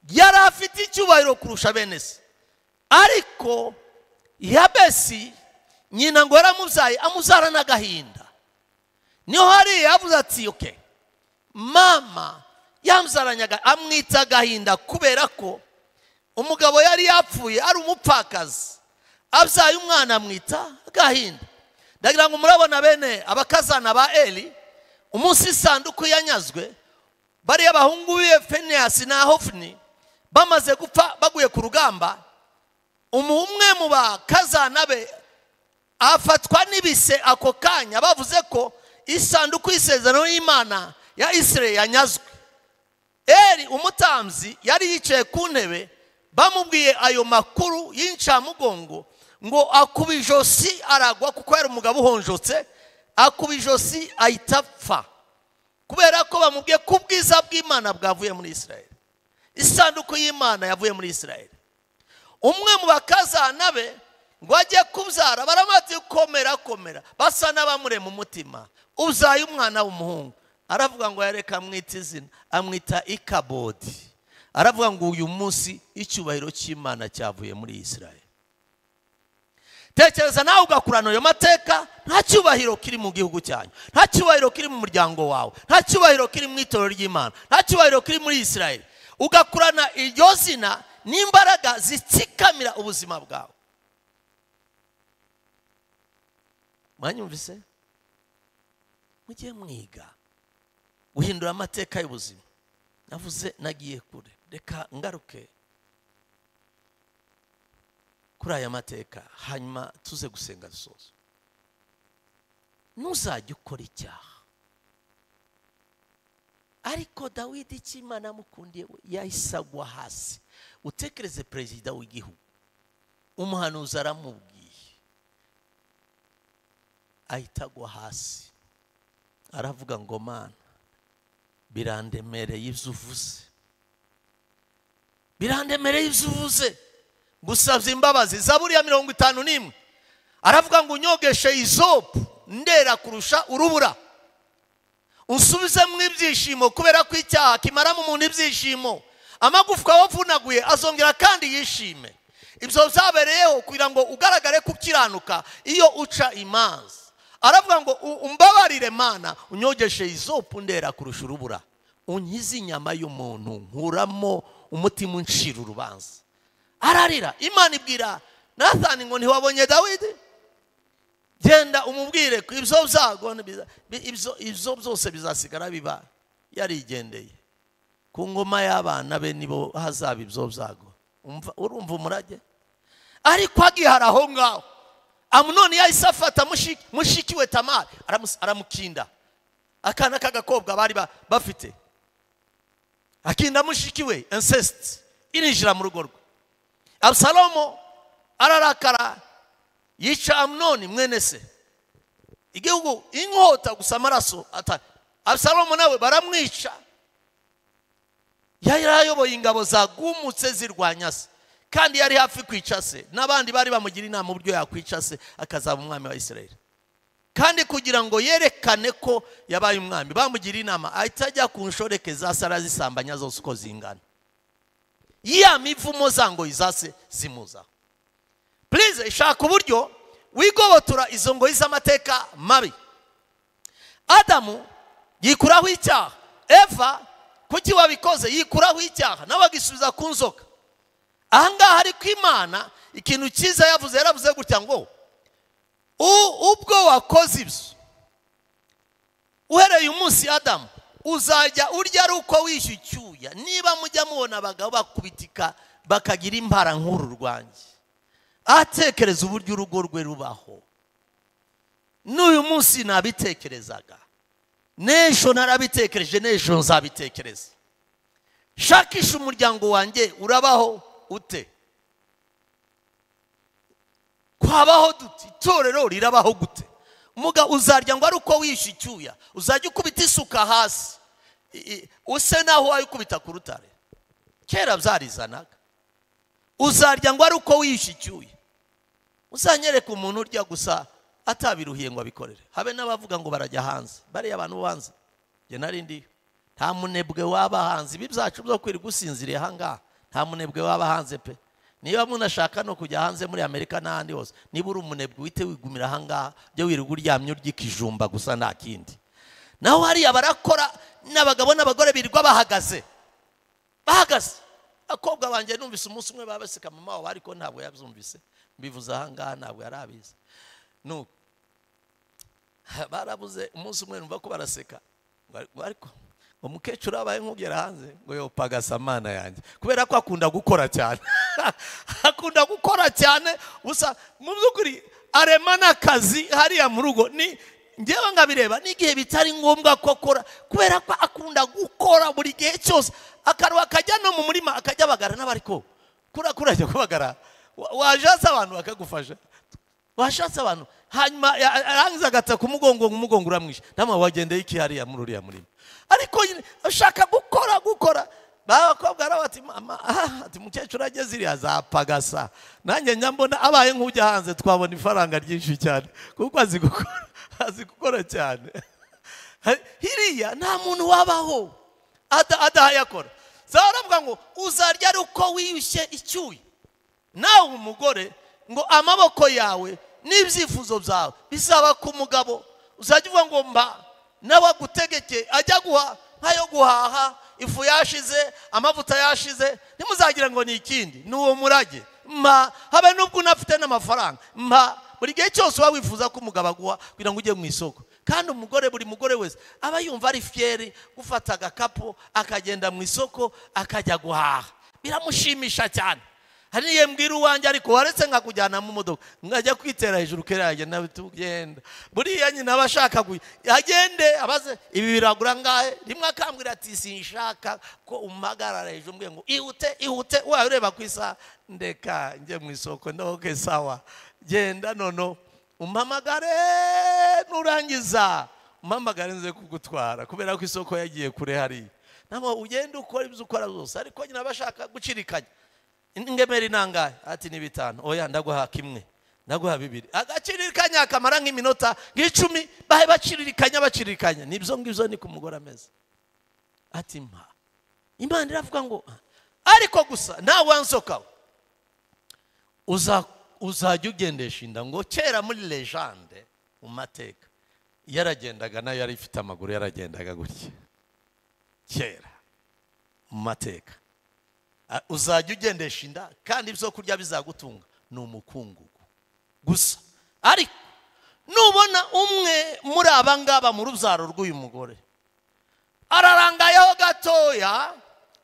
yari afite icyubahiro kurusha bene se ariko yabesi nyina ngo yaramubyaye amuzara n'agahinda niho hariya yavuze ati oke mama yamuzaranye aga- amwita agahinda kubera ko umugabo yari yapfuye ari umupfakazi abyaye umwana amwita agahinda ndagira ngo murabona bene abakazana ba eli umunsi isanduku yanyazwe bariya abahungu be feniyasi na hofini bamaze gupfa baguye ku rugamba umu- umwe mu bakazana be afatwa n'ibise ako kanya bavuze ko isanduku y'isezerano y'imana ya isirayeli yanyazwe eri umutambyi yari yicaye ku ntebe bamubwiye ayo makuru y'incamugongo ngo akuba ijosi aragwa kuko yari umugabo uhonjotse akuba ijosi ahita apfa kubera ko bamubwiye ko ubwiza bw'imana bwavuye muri isirayeli isanduku y'imana yavuye muri isirayeli umwe mu bakazana be ngo ajye kubyara baramati komera komera basa n'abamurema umutima uzaye umwana w'umuhungu aravuga ngo yareka amwita izina amwita ikabodi aravuga ngo uyu munsi icyubahiro cy'imana cyavuye muri isirayeli tekereza nawe ugakurana ayo mateka nta cyubahiro kiri mu gihugu cyanyu nta cyubahiro kiri mu muryango wawe nta cyubahiro kiri mu itorero ry'imana nta cyubahiro kiri muri isirayeli ugakurana iryo zina n'imbaraga zitsikamira ubuzima bwawe mwanyumvise mujye mwiga guhindura amateka y'ubuzima navuze nagiye kure reka ngaruke kuri aya mateka hanyuma tuze gusenga dusoza ntuzajye ukora icyaha ariko dawidi icyo imana yamukundiye we yahise agwa hasi utekereze perezida w'igihugu umuhanuzi aramubwiye ahita agwa hasi aravuga ngo mana birandemereye ibyo uvuze birandemereye ibyo uvuze gusabye imbabazi zaburi ya mirongo itanu n'imwe aravuga ngo unyogeshe izopu ndera kurusha urubura unsubizemo ibyishimo kubera ko icyaha kimaramo umuntu ibyishimo amagufwa wavunaguye azongera kandi yishime ibyo byabereyeho kugira ngo ugaragare ko ukiranuka iyo uca imanza aravuga ngo "U- umbabarire mana unyogeshe izopu ndera kurusha urubura unkize inyama y'umuntu nkuramo umutima uncira urubanza ararira imana ibwira nathani ngo ntiwabonye dawidi genda umubwire ko ibyo byago ni biza- bi- ibyo- ibyo byose bizasigara biba yarigendeye ku ngoma y'abana be nibo hazaba ibyo byago Umva- urumva umurage ariko agihara aho ngaho amunoni yahise afata mushiki- mushiki we tamari aramus- aramukinda akana k'agakobwa bari ba- bafite akinda mushiki we incest irinjira mu rugo rwe abusalomo ararakara yica amunoni mwene se igihugu inkota gusa amaraso ata abusalomo nawe baramwica yari ayoboye ingabo zagumutse zirwanya se kandi yari hafi kwica se n'abandi bari bamugira inama uburyo yakwica se akazaba umwami wa israel kandi kugira ngo yerekane ko yabaye umwami bamugira inama ahita ajya ku nshoreke za sara zisambanya zose uko zingana ya mivumo zangoyi zase zimuzaho purize shaka uburyo wigobotora izo ngoyi z'amateka mabi adamu yikuraho icyaha eva kuki wabikoze yikuraho icyaha nawe agisubiza ku nzoka ahangaha ariko imana ikintu cyiza yavuze yaravuze gutya ngo "U- ubwo wakoze ibyo uhereye umunsi adamu uzajya urya ari uko wishyuye icyuya niba mujya mubona abagabo bakubitika bakagira impara nk'uru rwanjye atekereza uburyo urugo rwe rubaho n'uyu munsi nabitekerezaga n'ejo narabitekereje n'ejo nzabitekereza shakisha umuryango wanjye urabaho ute kwabaho dute itorero rirabaho gute muga uzarya ngo ari uko wishe icyuya uzajya ukubita isuka hasi I- i- use naho wayikubita ku rutare kera byarizanaga uzarya ngo ari uko wishe icyuya uzanyereka umuntu urya gusa atabiruhiye ngo abikorere habe n'abavuga ngo barajya hanze bariya abantu bo hanze njye nari ndiyo nta munebwe waba hanze ibi byacu byo kwirirwa usinziriye ahangaha nta munebwe waba hanze pe niba munashaka no kujya hanze muri amerika n'ahandi hose niba uri umunebwe uhite wigumira ahangaha ujye wirirwa uryamye urya ikijumba gusa nta kindi naho hariya barakora n'abagabo n'abagore birirwa bahagaze bahagaze abakobwa banjye numvise umunsi umwe babaseka mama wabo ariko ntabwo yabyumvise mbivuze ahangaha ntabwo yari abizi nuko barabuze umunsi umwe numva ko baraseka Bari- ariko umukecuru abaye nk'ugera hanze ngo yopa agasamana yanjye kubera ko akunda gukora cyane akunda gukora cyane gusa mu by'ukuri arema n'akazi hariya mu rugo ni ngewe nkabireba n'igihe bitari ngombwa ko akora kubera ko akunda gukora buri gihe cyose akaruha akajya no mu murima akajya abagara n'abariko kura kurajya kubagara Wa- wajatse abantu bakagufasha washatse abantu hanyuma ya- arangiza agataka umugongo ngo umugongo uramwishe ndamwe wagendeye iki hariya muri uriya murima ariko nyine ashaka gukora gukora bakobwa rero bati mama ah, ati mukecuru ageze iriya zapagasa nanjye njya mbona abaye nk'ujya hanze twabona ifaranga ryinshi cyane kuko azi gukora azi gukora cyane hiriya nta muntu wabaho ada- adahaye akora zaba baravuga ngo uzarya ari uko wiyushye icyuya nawe umugore ngo amaboko yawe n'ibyifuzo byawe bizaba ku mugabo uzajya uvuga ngo mba nawe agutegeke ajya guha nk'ayo guhaha ifu yashize amavuta yashize ntimuzagira ngo ni ikindi ni uwo murage mba habe n'ubwo unafite n'amafaranga mba buri gihe cyose uba wifuza ko umugabo aguha kugira ngo ujye mu isoko kandi umugore buri mugore wese aba yumva ari fiyeri gufata agakapu akagenda mu isoko akajya guhaha biramushimisha cyane hari n'igihe mbwira uwanjye ariko waretse nkakujyana mu modoka nkajya kwitera hejuru kera yajya nawe tugenda buriya nyine aba ashaka ku- agende abaze ibi biragura ngahe rimwe akambwira ati sinshaka ko umpagarara hejuru mbwiye ngo ihute ihute wawe ureba ku isaha ndeka njye mu isoko ndoke sawa genda nono umpamagare nurangiza umpamagare nze kugutwara kubera ko isoko yagiye kure hariya ntabwo ugenda ukora ibyo ukora byose ariko nyine aba ashaka gucirikanya ingemeri nangahe ati ni bitanu oya ndaguha kimwe ndaguha bibiri agaciririkanya akamara nk'iminota nk'icumi bahe baciririkanya baciririkanya nibyo ngibyo ni ku mugore ameze ati mpa imana iravuga ngo "Ah, ariko gusa nawe wansokaho uza- uzajya ugendesha inda ngo kera muri lejande mu mateka yaragendaga nayo yari ifite amaguru yaragendaga gutya kera mu mateka Ah, uzajya ugendesha inda kandi ibyo kurya bizagutunga ni umukungugu gusa ariko nubona umwe muri aba ngaba mu rubyaro rw'uyu mugore ararangayeho gatoya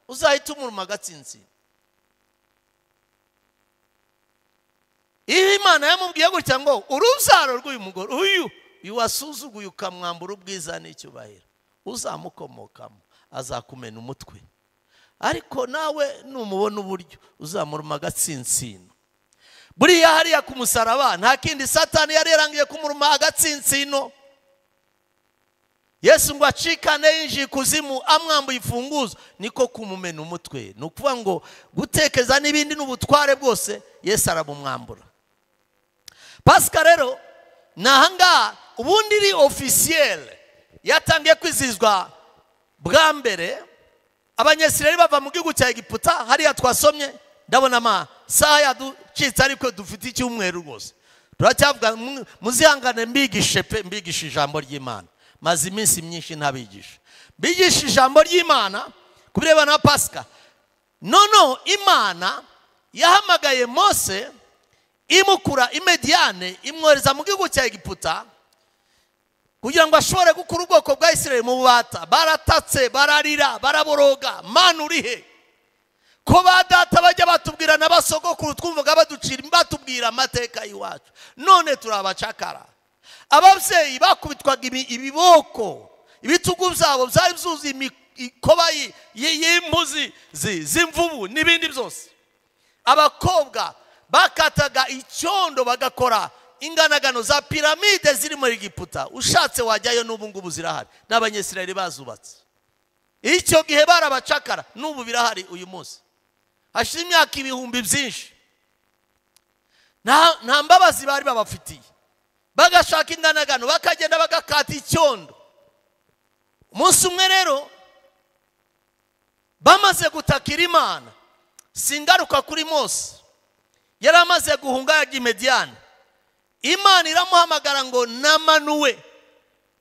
uzahita umuruma agatsintsino iyo imana yamubwiye gutya ngo urubyaro rw'uyu mugore uyu uyu wasuzuguye ukamwambura ubwiza n'icyubahiro uzamukomokamo azakumena umutwe ariko nawe numubona uburyo uzamuruma agatsinsino buriya hariya ku musaraba nta kindi satani yari yarangiye kumuruma agatsinsino yesu ngo acikane yinjiye ikuzimu amwambuye imfunguzo niko kumumena umutwe ni ukuvuga ngo gutekeza n'ibindi n'ubutware bwose yesu arabumwambura pasika rero ni ahangaha ubundi iri ofisiyere yatangiye kwizihizwa bwa mbere abanyesirari bava mu gihugu cya egiputa hariya twasomye ndabona amasaha yaducitse ariko dufite icyumweru rwose turacyavuga mu- muzihangane mbigishe pe mbigishe ijambo ry'imana maze iminsi myinshi ntabigisha mbigishe ijambo ry'imana ku birebana na pasika noneho imana yahamagaye mose imukura imediyane imwohereza mu gihugu cya egiputa kugira ngo ashobore gukura ubwoko bwa isirayeli mu bubata baratatse bararira baraboroga mana uri he ko ba data bajya batubwira na basogokuru twumvaga baducira batubwira amateka y'iwacu none turi abacakara ababyeyi bakubitwaga ibi- ibiboko ibitugu byabo byari byuzuye imi- ikoba y- y- y'impuzi zi- z'imvubu n'ibindi byose abakobwa bakataga icyondo bagakora inganagano za piramide ziri muri giputa ushatse wajyayo n'ubu ngubu zirahari n'abanyesirayeli bazubatse icyo gihe barabacakara n'ubu birahari uyu munsi hashize imyaka ibihumbi byinshi nta nta mbabazi bari babafitiye bagashaka inganagano bakagenda bagakata icyondo umunsi umwe rero bamaze gutakira imana singaruka kuri mose yari amaze guhunga ya gimediyani imana iramuhamagara ngo namanuwe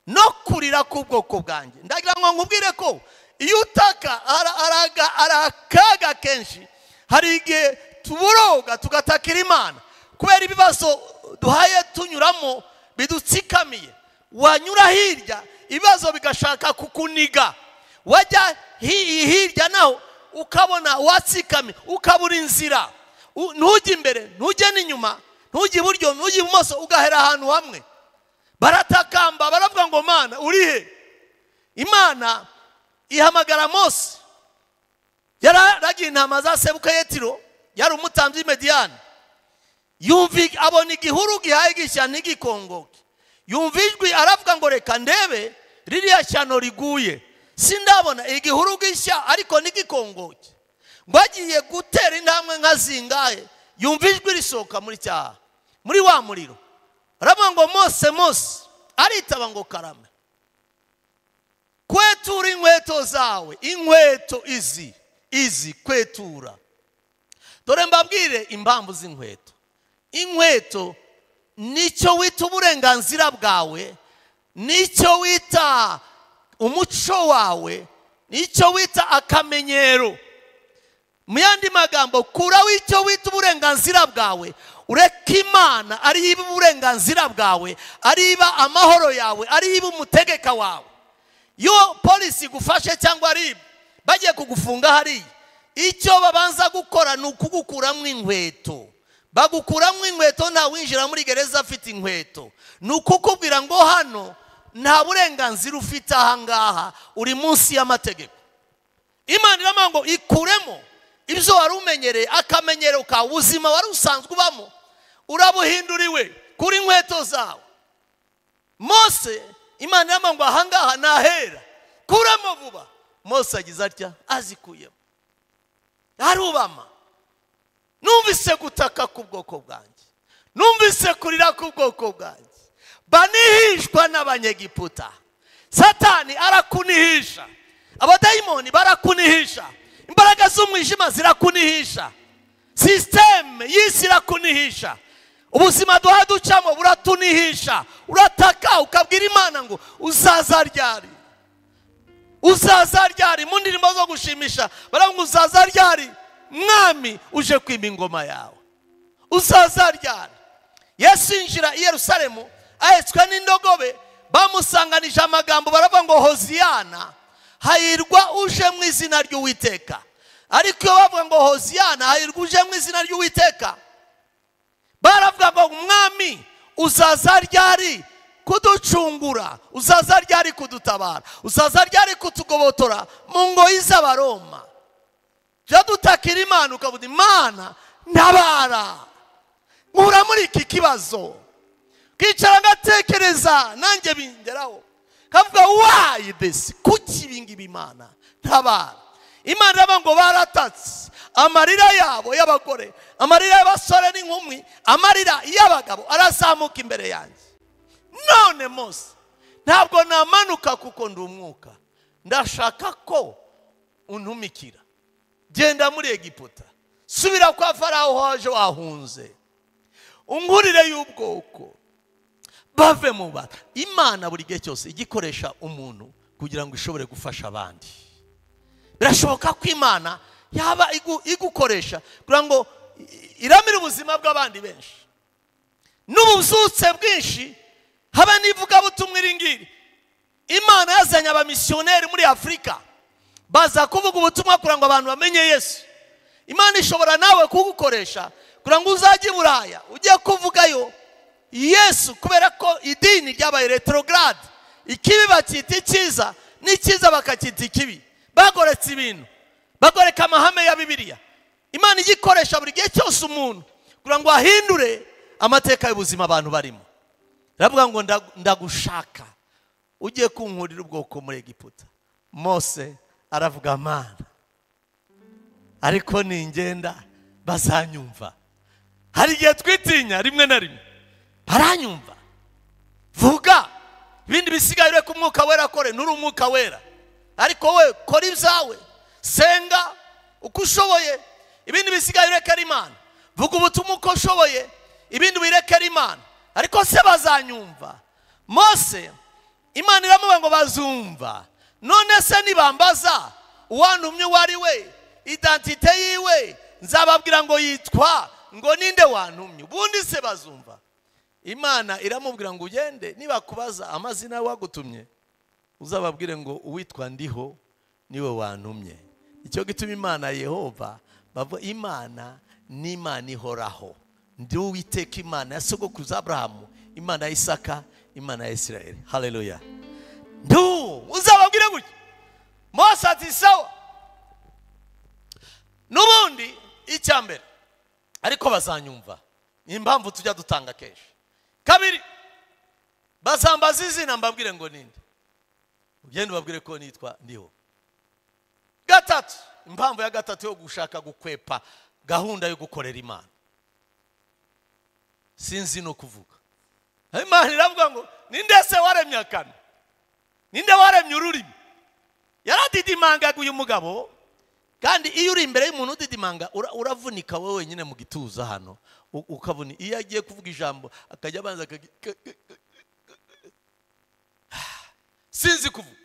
no kurira k'ubwoko bwanjye ndagira ngo nkubwire ko iyo utaka hari araga- hari akaga kenshi hari igihe tuburoga tugatakira imana kubera ibibazo duhaye tunyuramo bidutsikamiye wanyura hirya ibibazo bigashaka kukuniga wajya hi- hirya naho ukabona watsikamiye ukabura inzira U- ntujye imbere ntujye n'inyuma ntujye iburyo ntujye ibumoso ugahera ahantu hamwe baratakamba baravuga ngo mana uri he imana ihamagara mose yararagiye intama za sebuka yetiro yari umutambyi mediyani yumvi abona igihuru gihaye gishya ntigikongoke yumva ijwi aravuga ngo reka ndebe ririya shyano riguye sindabona igihuru gishya ariko ntigikongoke ngo agiye gutera intambwe nka zingahe yumva ijwi risohoka muri cyaha muri wa muriro aravuga ngo mose mose aritaba ngo karame kwetura inkweto zawe inkweto izi izi kwetura dore mbabwire impamvu z'inkweto inkweto nicyo wita uburenganzira bwawe nicyo wita umuco wawe nicyo wita akamenyero mu yandi magambo kuraho icyo wita uburenganzira bwawe ureke imana ariyo iba uburenganzira bwawe ariyo iba amahoro yawe ariyo iba umutegeka wawe iyo polisi igufashe cyangwa ribu bagiye kugufunga hariya icyo babanza gukora ni ukugukuramo inkweto bagukuramo inkweto nta winjira muri gereza afite inkweto ni ukukubwira ngo hano nta burenganzira ufite ahangaha uri munsi y'amategeko imana iravuga ngo ikuremo ibyo wari umenyereye akamenyero ka ubuzima wari usanzwe ubamo urabuhinduriwe kuri inkweto zawe mose imana iravuga ngo ahangaha nahera kuramo vuba mose agize atya azikuyemo arubama numvise gutaka k'ubwoko bwanjye numvise kurira k'ubwoko bwanjye banihishwa n'abanyegiputa satani arakunihisha abadayimoni barakunihisha imbaraga z'umwijima zirakunihisha sisiteme y'isi irakunihisha ubuzima duha ducamo buratunihisha urataka ukabwira imana ngo uzaza ryari uzaza ryari mu ndirimbo zo gushimisha baravuga ngo uzaza ryari mwami uje kwima ingoma yawe uzaza ryari yesu yinjira i yerusalemu ahetswe n'indogobe bamusanganije amagambo baravuga ngo hoziyana hahirwa uje mu izina ry'uwiteka ariko iyo bavuga ngo hoziyana hahirwa uje mu izina ry'uwiteka baravuga ngo umwami uzaza ryari kuducungura uzaza ryari kudutabara uzaza ryari kutugobotora mu ngoyi z'abaroma jya dutakira imana ukavuga imana ntabara nkura muri iki kibazo kicara ngatekereza nanjye bingeraho kavuga wa wahaye desi kuki ibingibi imana tabara imana irava ngo baratatse amarira yabo y'abagore amarira y'abasore n'inkumi amarira y'abagabo arazamuka imbere yanjye none mose ntabwo namanuka kuko ndi umwuka ndashaka ko untumikira genda muri egiputa subira kwa farawo waje wahunze ungurire y'ubwoko bave mu bantu imana buri gihe cyose ijya ikoresha umuntu kugira ngo ishobore gufasha abandi birashoboka ko imana yaba igu- igukoresha kugira ngo i- iramire ubuzima bw'abandi benshi n'ubuzutse bwinshi haba n'ivugabutumwa iri ngiri imana yazanye abamisiyoneri muri afurika baza kuvuga ubutumwa kugira ngo abantu bamenye yesu imana ishobora nawe kugukoresha kugira ngo uzajye i buraya ujye kuvugayo yesu kubera ko idini ryabaye retrograde ikibi bacyita icyiza n'icyiza bakacyita ikibi bagoretse ibintu bagoreka amahame ya bibiliya imana ijya ikoresha buri gihe cyose umuntu kugira ngo ahindure amateka y'ubuzima abantu barimo iravuga ngo ndagu- ndagushaka ugiye kunkurira ubwoko muri egiputa mose aravuga amana ariko ningenda bazanyumva hari igihe twitinya rimwe na rimwe baranyumva vuga ibindi bisigaye ureke umwuka wera akore nturi umwuka wera ariko we kora ibyawe senga uko ushoboye ibindi bisigaye urekere imana vuga ubutumwa uko ushoboye ibindi wirekere imana ariko se bazanyumva mose imana iramubwira ngo bazumva none se nibambaza uwantumye uwo ari we identite yiwe nzababwira ngo yitwa ngo ninde wantumye ubundi se bazumva imana iramubwira ngo ugende nibakubaza amazina y'uwagutumye uzababwire ngo uwitwa ndiho niwe wantumye icyo gituma imana yehova bavuga imana ni imana ihoraho ndi uwiteka imana ya sogokuruza aburahamu imana ya isaka imana ya isirayeli hareruya ndi uwo uzababwire gutya mose ati sawa n'ubundi icya mbere ariko bazanyumva ni impamvu tujya dutanga kenshi kabiri bazambaza izina mbabwire ngo ninde ugenda ubabwire ko nitwa ndiho gatatu impamvu ya gatatu yo gushaka gukwepa gahunda yo gukorera imana sinzi no kuvuga imana iravuga ngo ninde se waremye akana ninde waremye ururimi yaradidimangaga uyu mugabo kandi iyo uri imbere y'umuntu udidimanga ura- uravunika wowe wenyine mu gituza hano u- ukabona iyo agiye kuvuga ijambo akajya abanza akagi- ka- ka- ka- sinzi kuvuga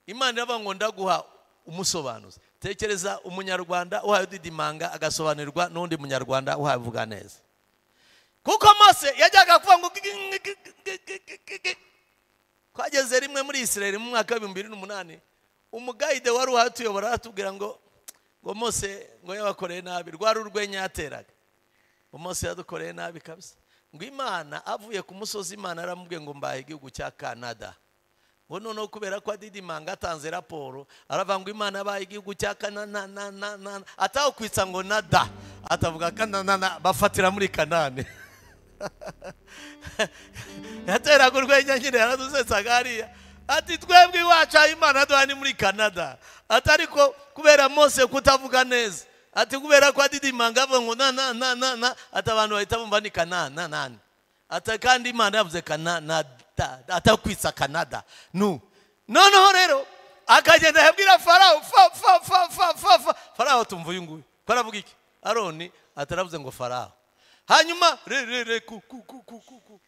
imana iravuga ngo ndaguha umusobanuzi tekereza umunyarwanda uhaye udidimanga agasobanurirwa n'undi munyarwanda uhaye uvuga neza kuko mose yajyaga kuvuga ngo twageze rimwe muri isirayeli mu mwaka w'ibihumbi bibiri n'umunani umugayide wari uhatuyobora aratubwira ngo ngo mose ngo yabakoreye nabi rwari urwenya yateraga ngo mose yadukoreye nabi kabisa ngo imana avuye ku musozi imana yaramubwiye ngo mbahe igihugu cya kanada ngo noneho kubera ko adidimanga atanze raporo aravuga ngo imana yabaye igihugu cya kanana atakwitsa ngo nada atavuga kanana bafatira muri kanane yateraga urwenya nyine yaradusetsaga hariya ati twebwe iwacu aho imana duha ni muri canada ati ariko kubera mose kutavuga neza ati kubera ko adidimanga avuga ngo na na na na na ati abantu bahita bumva ni kanana nani ati kandi imana yavuze kanada atakwitsa kanada nu noneho rero akagenda yabwira farawo fa fa fa fa fa fa farawo tumva uyu nguyu faravuga iki aroni ataravuze ngo farawo hanyuma re re re ku ku ku ku ku ku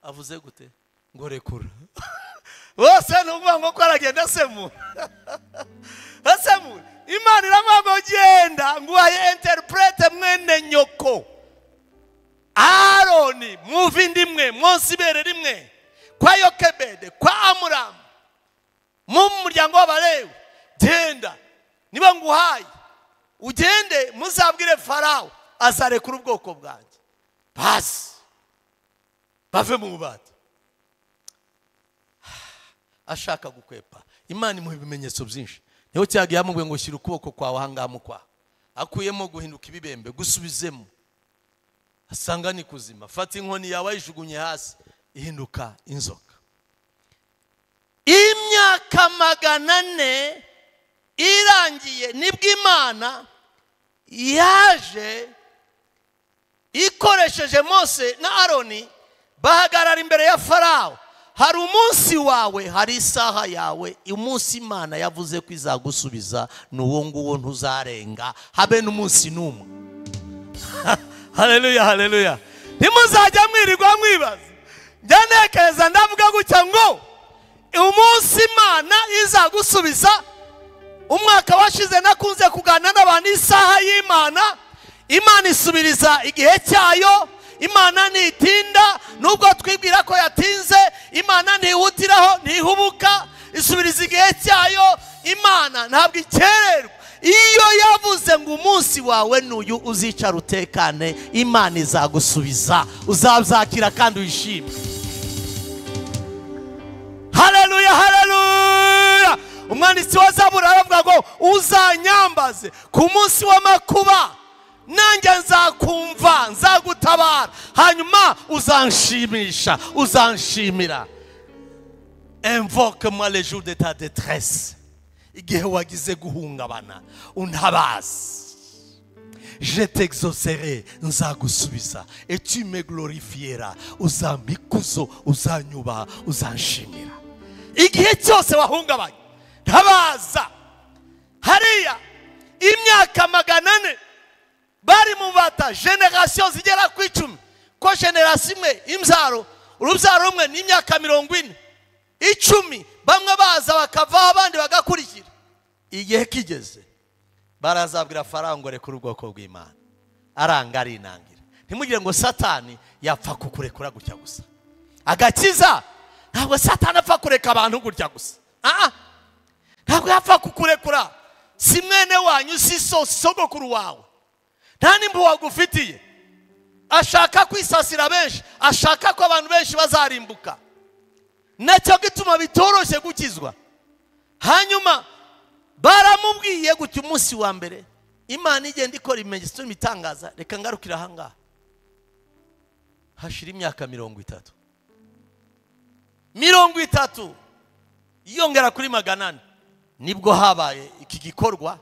avuze gute ngo rekura bose ni ukuvuga ngo ko aragenda asemura asemura imana iramuha ngo genda nguhaye enteripurete mwene nyoko aroni muve indi imwe munsi ibere rimwe kwa yokebede kwa amuramu mu muryango w'abalewi genda niba nguhaye ugende muzabwire farawo azarekura ubwoko bwanjye basi bave mu bubata ashaka gukwepa imana imuha ibimenyetso byinshi niho cyaga yamubwiye ngo shyira ukuboko kwawe ahangaha mu kwawe akuyemo guhinduka ibibembe gusubizemo asanga ni kuzima fata inkoni yawe ayijugunye hasi ihinduka inzoka imyaka magana ane irangiye nibwo imana yaje ikoresheje mose na aroni bahagarara imbere ya farawo hari umunsi wawe hari isaha yawe umunsi imana yavuze ko izagusubiza ni uwo nguwo ntuzarenga habe n'umunsi n'umwe hareruya hareruya ntimuzajya mwirirwa mwibaza njya ntekereza ndavuga gutya ngo umunsi imana izagusubiza umwaka washize nakunze kuganira n'abantu isaha y'imana imana isubiriza igihe cyayo imana ntitinda nubwo twibwira ko yatinze imana ntihutiraho ntihubuka isubiriza igihe cyayo imana ntabwo ikererwa iyo yavuze ngo umunsi wawe n'uyu uzicara utekane imana izagusubiza uzazakira kandi wishime hareruya hareruya umwanditsi wa zabura aravuga ngo uzanyambaze ku munsi w'amakuba nanjye nzakumva nzagutabara hanyuma uzanshimisha uzanshimira envoke moi le jour de ta détresse igihe wagize guhungabana untabaze je t'exaucerai nzagusubiza et tu me glorifieras uzampa ikuzo uzanyubaha uzanshimira igihe cyose wahungabanye ntabaza hariya imyaka magana ane bari mu bata generasiyo zigera ku icumi ko generasiyo imwe imbyaro urubyaro rumwe ni imyaka mirongo ine icumi bamwe baza bakavaho abandi bagakurikira igihe kigeze barazabwira faranga reka ubwoko bw'imana aranga arinangira ntimugire ngo satani yapfa kukurekura gutya gusa agakiza ntabwo satani apfa kureka abantu gutya gusa Ah, ah. ntabwo yapfa kukurekura si mwene wanyu si so si sogokuru wawe nta n'impu wagufitiye ashaka kwisasira benshi ashaka ko abantu benshi bazarimbuka nacyo gituma bitoroshye gukizwa hanyuma baramubwiye gutya umunsi wa mbere imana igenda ikora ibimenyetso n'ibitangaza reka ngarukire ahangaha hashira imyaka mirongo itatu mirongo itatu yongera kuri magana ane nibwo habaye iki gikorwa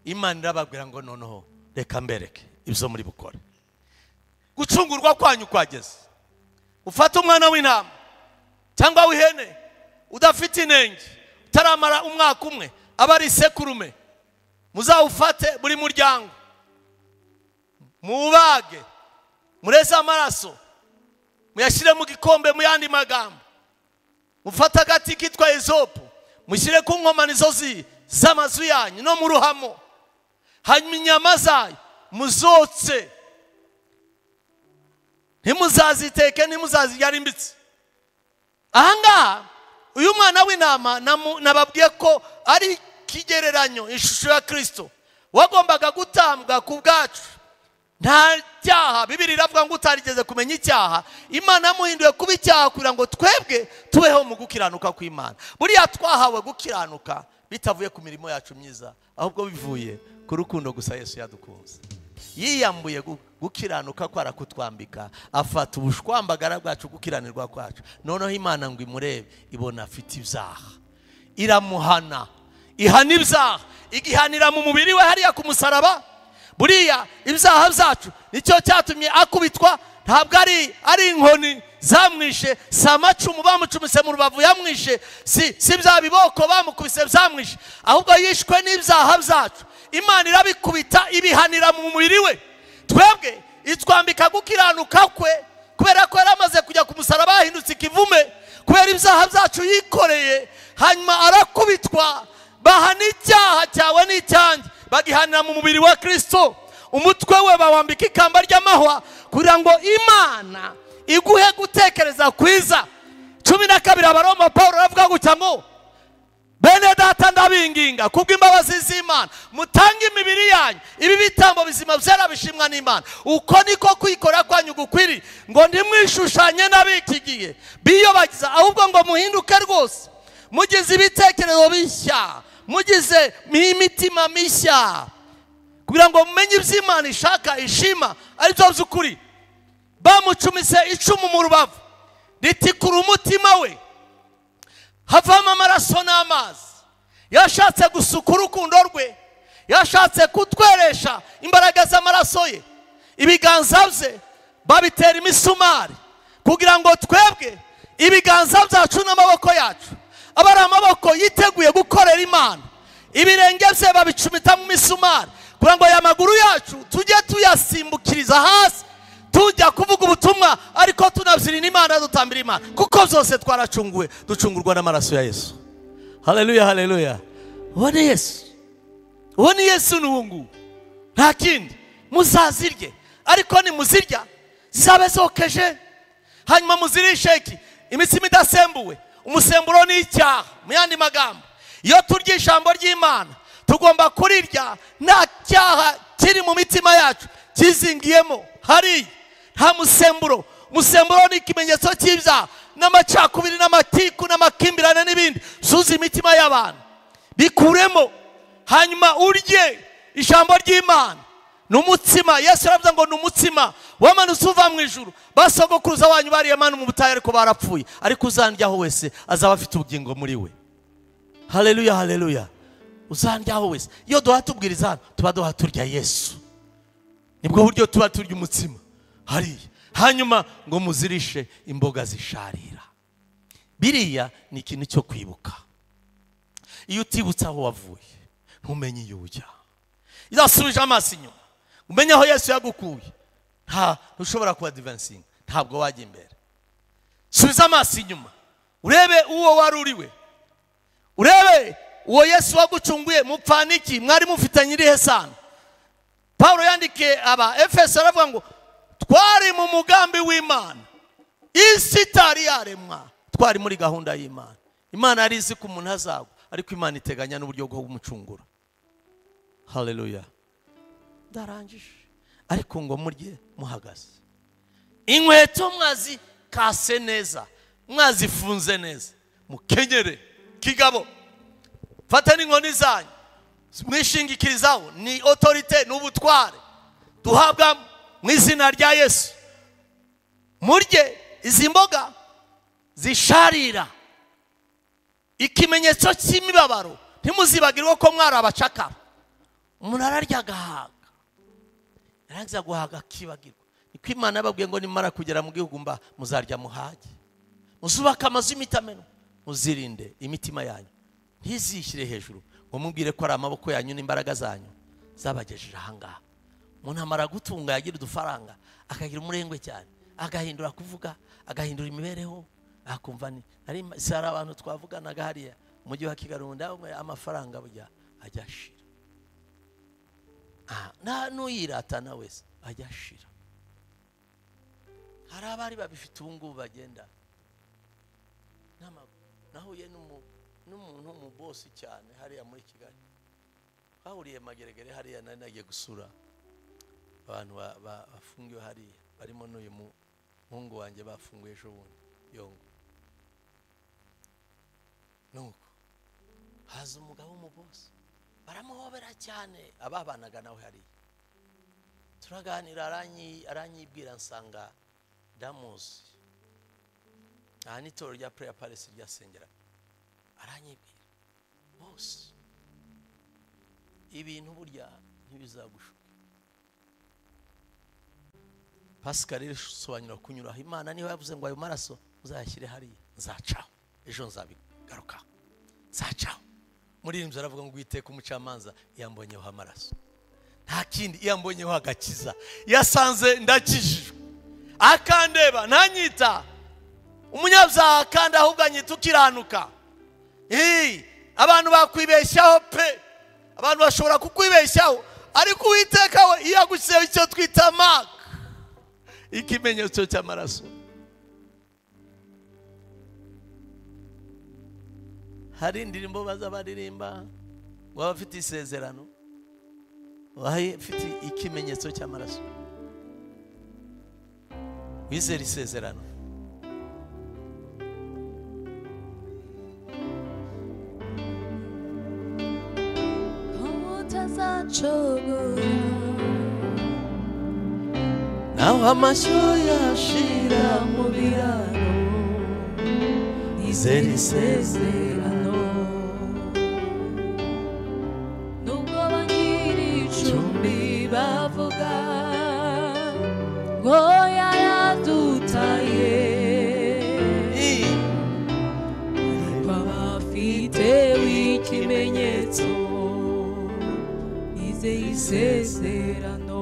imana irababwira ngo noneho reka mbereke ibyo muri bukore gucungurwa kwanyu kwageze ufate umwana w'intama cyangwa w'ihene udafite inenge utaramara umwaka umwe aba ari isekurume muzawufate buri muryango muwubage mureze amaraso muyashyire mu gikombe mu yandi magambo mufate agati kitwa ezopu mushyire ku nkomanizo zi- z'amazu yanyu no mu ruhamo hanyuma inyama zayo muzotse ntimuzaziteke ntimuzazirya ari mbitse ahangaha uyu mwana w'intama namu- nababwiye ko ari ikigereranyo ishusho ya kirisito wagombaga gutambwa ku bwacu nta cyaha bibiri iravuga ngo utarigeze kumenya icyaha imana yamuhinduye kuba icyaha kugira ngo twebwe tubeho mu gukiranuka kw'imana buriya twahawe gukiranuka bitavuye ku mirimo yacu myiza ahubwo bivuye ku rukundo gusa yesu yadukunze yiyambuye gu- gukiranuka ko arakutwambika afata ubushwambagara bwacu gukiranirwa kwacu noneho imana ngo imurebe ibona afite ibyaha iramuhana ihana ibyaha igihanira mu mubiri we hariya ku musaraba buriya ibyaha byacu nicyo cyatumye akubitwa ntabwo ari ari inkoni zamwishe si amacumu bamucumise mu rubavu yamwishe si si bya biboko bamukubise byamwishe ahubwo yishwe n'ibyaha byacu imana irabikubita ibihanira mu mubiri we twebwe itwambika gukiranuka kwe kubera ko yari amaze kujya ku musaraba yahindutse ikivume kubera ibyaha byacu yikoreye hanyuma arakubitwa bahana icyaha cyawe n'icyanjye bagihanira mu mubiri wa kirisito umutwe we bawambika ikamba ry'amahwa kugira ngo imana iguhe gutekereza kwiza cumi na kabiri abaroma paul aravuga gutya ngo bene data ndabinginga kubw'imbabazi z'imana mutange imibiri yanyu ibi bitambo bizima byera bishimwa n'imana uko niko kwikora kwanyu gukwiriye ngo ntimwishushanye n'ab'iki gihe biyobagiza ahubwo ngo muhinduke rwose mugize ibitekerezo bishya mugize imitima mishya kugira ngo mumenye iby'imana ishaka ishima aribyo by'ukuri bamucumise icumu mu rubavu ritikura umutima we havamo amaraso n'amazi yashatse gusuka urukundo rwe yashatse kutweresha imbaraga z'amaraso ye ibiganza bye babitera imisumari kugira ngo twebwe ibiganza byacu n'amaboko yacu aba ari amaboko yiteguye gukorera imana ibirenge bye babicumita mu misumari kugira ngo aya maguru yacu tujye tuyasimbukiriza hasi tujya kuvuga ubutumwa ariko tunabyirira imana dutambira imana kuko byose twaracunguwe ducungurwa n'amaraso ya yesu haleluya haleluya uwo ni yesu uwo ni yesu ni uwo nguwo nta kindi muzazirye ariko nimuzirya zizabe zokeje hanyuma muzirishe iki imitsima idasembuwe umusemburo ni icyaha mu yandi magambo iyo turya ijambo ry'imana tugomba kurirya nta cyaha kiri mu mitima yacu kizingiyemo hariya nta musemburo umusemburo ni ikimenyetso cy'ibyaha n'amacakubiri n'amatiku n'amakimbirane n'ibindi suza imitima y'abantu bikuremo hanyuma urye ijambo ry'imana ni umutsima yesu aravuga ngo ni umutsima wamanutse uva mu ijuru basogokuruza wanyu bariye manu mu butayu ariko barapfuye ariko uzandyaho wese azaba afite ubugingo muri we haleluya haleluya uzandyaho wese iyo duha tubwiriza hano tuba duha turya yesu nibwo buryo tuba turya umutsima hariya hanyuma ngo muzirishe imboga zisharira biriya ni ikintu cyo kwibuka iyo utibutse aho wavuye ntumenye iyo ujya izasubije amaso inyuma umenye aho yesu yagukuye nta ntushobora kuba divansingi ntabwo wajya imbere subiza amaso inyuma urebe uwo wari uriwe urebe uwo yesu wagucunguye mupfaniki mwari mufitanye irihe sano paul yandikiye aba efeso aravuga ngo twari mu mugambi w'imana isi itari yaremwa twari muri gahunda y'imana imana yari izi ko umuntu azagwa ariko imana iteganya n'uburyo bwo kumucungura haleluya ndarangije ariko ngo murye muhagaze inkweto mwazi kase neza mwazifunze neza mukenyere kigabo fata n'inkoni zanyu mwishingikirizaho ni otorite ni ubutware duhabwa mu izina rya yesu murye izi mboga zisharira ikimenyetso cy'imibabaro ntimuzibagirwe ko mwari abacakara umuntu ararya agahaga yarangiza guhaga akibagirwa niko imana yababwiye ngo nimara kugera mu gihugu mba muzarya muhage muzubake amazu y'imitameno muzirinde imitima yanyu ntizishyire hejuru ngo mubwire ko ari amaboko yanyu n'imbaraga zanyu zabagejeje ahangaha umuntu amara gutunga yagira udufaranga akagira umurengwe cyane agahindura kuvuga agahindura imibereho akumva ni nari si hari abantu twavuganaga hariya umujyi wa kigali ubundi aho amafaranga bujya ajya ashira Ah, nta n'uyiratana wese ajya ashira hari abari babifite ubu ngubu bagenda n'amaguru nahuye n'umu- n'umuntu w'umubosi cyane hariya muri kigali bahuriye mageregere hariya nari nagiye gusura abantu ba- ba- bafungiwe hariya barimo n'uyu mu- muhungu wanjye bafunguye ejo bundi yongo nuko haza umugabo w'umubosi baramuhobera cyane ababanaga nawe hariya turaganira aranyi- aranyibwira nsanga ndamuzi aha ni itorero rya pureya parisi ryasengera aranyibwira bose ibintu burya ntibizagushuka pasika rero isobanura kunyuraho imana niho yavuze ngo ayo maraso uzayashyire hariya nzacaho ejo nzabigarukaho nzacaho muri iyi nzu aravuga ngo witeka umucamanza yambonyeho amaraso nta kindi yambonyeho agakiza yasanze ndakijijwe akandeba ntanyita umunyabyaha kandi ahubwo anyita ukiranuka Hey, abantu bakwibeshyaho pe abantu bashobora kukwibeshyaho ariko uwiteka we iyo agushyizeho icyo twita maka ikimenyetso cy'amaraso hari indirimbo baza baririmba ngo abafite isezerano abafite ikimenyetso cy'amaraso wizera isezerano naho amashyo yashira mu biraro Zeri isezerano nubwo abanyiri icumbi bavuga ngo yaradutaye ariko abafite w'ikimenyetso izeye isezerano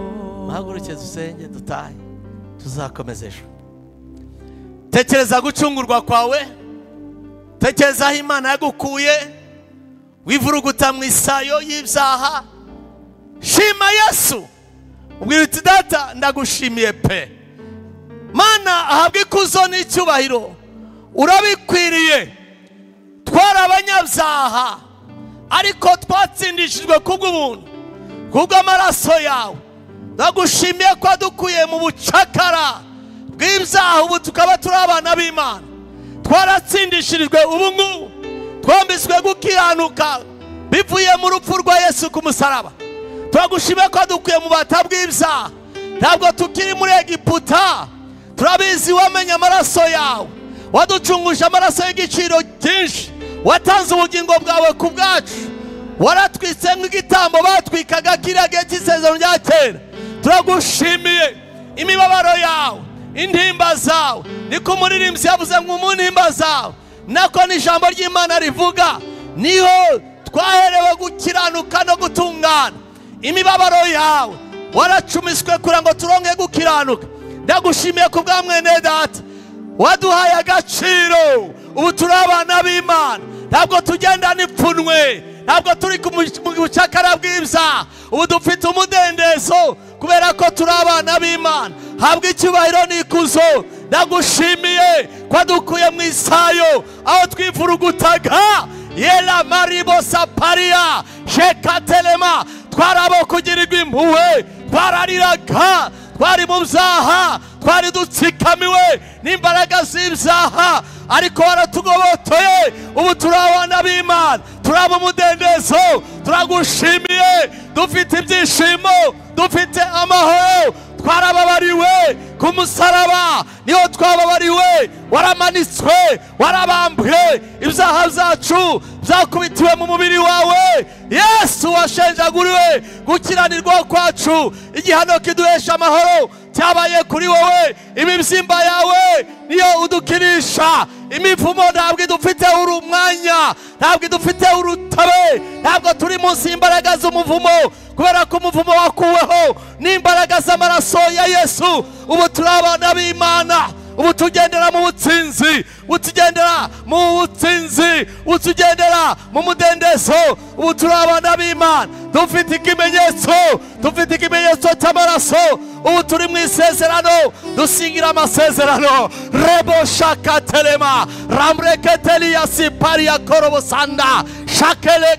muhaguruke dusenge dutahe tuzakomeza ejo tekereza gucungurwa kwawe tekereza aho imana yagukuye wivuruguta mu isayo y'ibyaha shima yesu ubwira uti data ndagushimiye pe mana ahabwe ikuzo n'icyubahiro urabikwiriye twari abanyabyaha ariko twatsindishijwe kubw'ubuntu kubw'amaraso yawe ndagushimiye ko wadukuye mu bucakara bw'ibyaha ubu tukaba turi abana b'imana twaratsindishirijwe ubu ngubu twambitswe gukiranuka bivuye mu rupfu rwa yesu ku musaraba turagushimiye ko wadukuye mu bata bw'ibyaha ntabwo tukiri muri egiputa turabizi wamenye amaraso yawe waducunguje amaraso y'igiciro cyinshi watanze ubugingo bwawe ku bwacu waratwitse nk'igitambo batwikaga kiriya gihe cy'isezerano rya kera turagushimiye imibabaro yawe intimba zawe niko umuririmbyi yavuze ngo mu ntimba zawe nako n'ijambo ry'imana rivuga niho twaherewe gukiranuka no gutungana imibabaro yawe waracumiswe kugira ngo turonke gukiranuka ndagushimiye ku bwa mwene data waduhaye agaciro ubu turi abana b'imana ntabwo tugendana ipfunwe ntabwo turi ku mu- mu bucakara bw'ibyaha ubu dufite umudendezo kubera ko turi abana b'imana habwa icyubahiro n'ikuzo ndagushimiye ko wadukuye mu isayo aho twivurugutaga yera maribo sapariya shekatelema twarabo kugirirwa impuhwe twarariraga twari mu byaha twari dutsikamiwe n'imbaraga z'ibyaha ariko waratugobotoye ubu turi abana b'imana turaba umudendezo turagushimiye dufite ibyishimo dufite amahoro twarababariwe ku musaraba niho twababariwe waramanitswe warabambwe ibyaha byacu byakubitiwe mu mubiri wawe yesu washenjaguriwe gukiranirwa kwacu igihano kiduhesha amahoro cyabaye kuri wowe imibyimba yawe niyo udukinisha imivumo ntabwo idufiteho urumwanya ntabwo idufiteho urutabe ntabwo turi munsi y'imbaraga z'umuvumo kubera ko umuvumo wakuweho n'imbaraga z'amaraso ya yesu ubu turi abana b'imana ubu tugendera mu butsinzi ubu tugendera mu butsinzi ubu tugendera mu mudendezo ubu turi abana b'imana dufite ikimenyetso dufite ikimenyetso cy'amaraso ubu turi mu isezerano dusingira amasezerano rebo shakatelema ramureketeliya pariya korobosanda shakele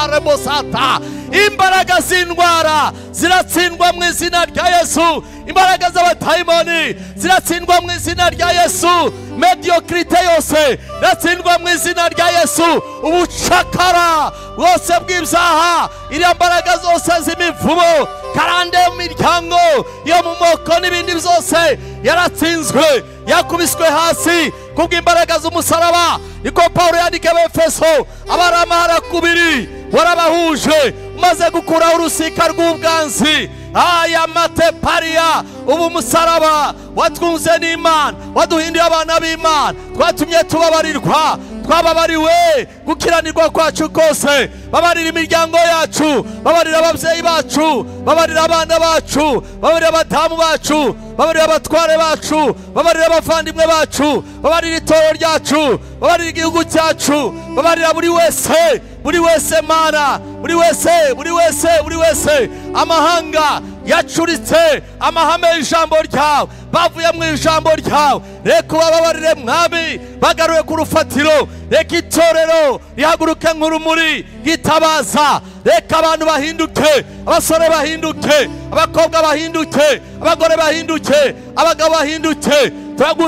katamaremosata imbaraga z'indwara ziratsindwa mu izina rya yesu imbaraga z'abatayimoni ziratsindwa mu izina rya yesu mediokirite yose iratsindwa mu izina rya yesu ubucakara bwose bw'ibyaha iriya mbaraga zose z'imivumo karande mu miryango yo mu moko n'ibindi byose yaratsinzwe yakubiswe hasi kubw'imbaraga z'umusaraba niko pawulo yandika abefeso abaramahara kubiri warabahuje umaze gukuraho urusika rw'ubwanzi aya matepariya ubu umusaraba watwunze n'imana waduhinduye abana b'imana twatumye tubabarirwa twababariwe gukiranirwa kwacu kose babarira imiryango yacu babarira ababyeyi bacu babarira abana bacu babarira abadamu bacu babarira abatware bacu babarira abavandimwe bacu babarira itorero ryacu babarira igihugu cyacu babarira buri wese buri wese mana buri wese buri wese buri wese amahanga yacuritse amahame y'ijambo ryawe bavuye mu ijambo ryawe reka ubababarire mwami bagaruwe ku rufatiro reka itorero rihaguruke nk'urumuri ryitabaza reka abantu bahinduke abasore bahinduke abakobwa bahinduke abagore bahinduke abagabo bahinduke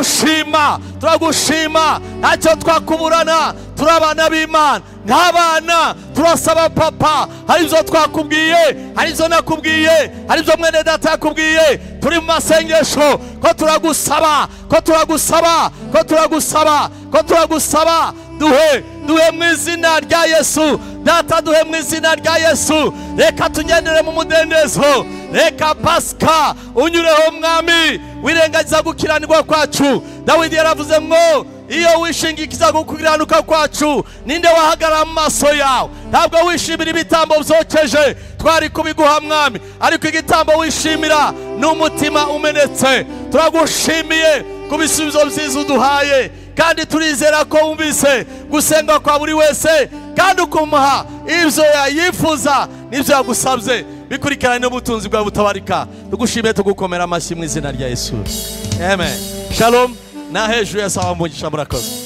turagushima turagushima ntacyo twakuburana turi abana b'imana nk'abana turasaba papa hari ibyo twakubwiye hari ibyo nakubwiye hari ibyo mwene data yakubwiye turi mu masengesho ko turagusaba ko turagusaba ko turagusaba ko ko turagusaba duhe duhe mu izina rya yesu data duhe mu izina rya yesu reka tunyerere mu mudendezo reka pasika unyureho mwami wirengagiza gukiranirwa kwacu dawidi yaravuze mwo iyo wishingikiza ku gukiranuka kwacu ninde wahagarara mu maso yawe ntabwo wishimira ibitambo byokeje twari kubiguha mwami ariko igitambo wishimira ni umutima umenetse turagushimiye ku bisubizo byiza uduhaye kandi turizera ko wumvise gusenga kwa buri wese kandi ukumuha ibyo yifuza n'ibyo yagusabye bikurikiranye n'ubutunzi bwawe butabarika tugushimiye tugukomera amashyi mu izina rya yesu amen shalom na hejuru ya sawa mbugisha murakoze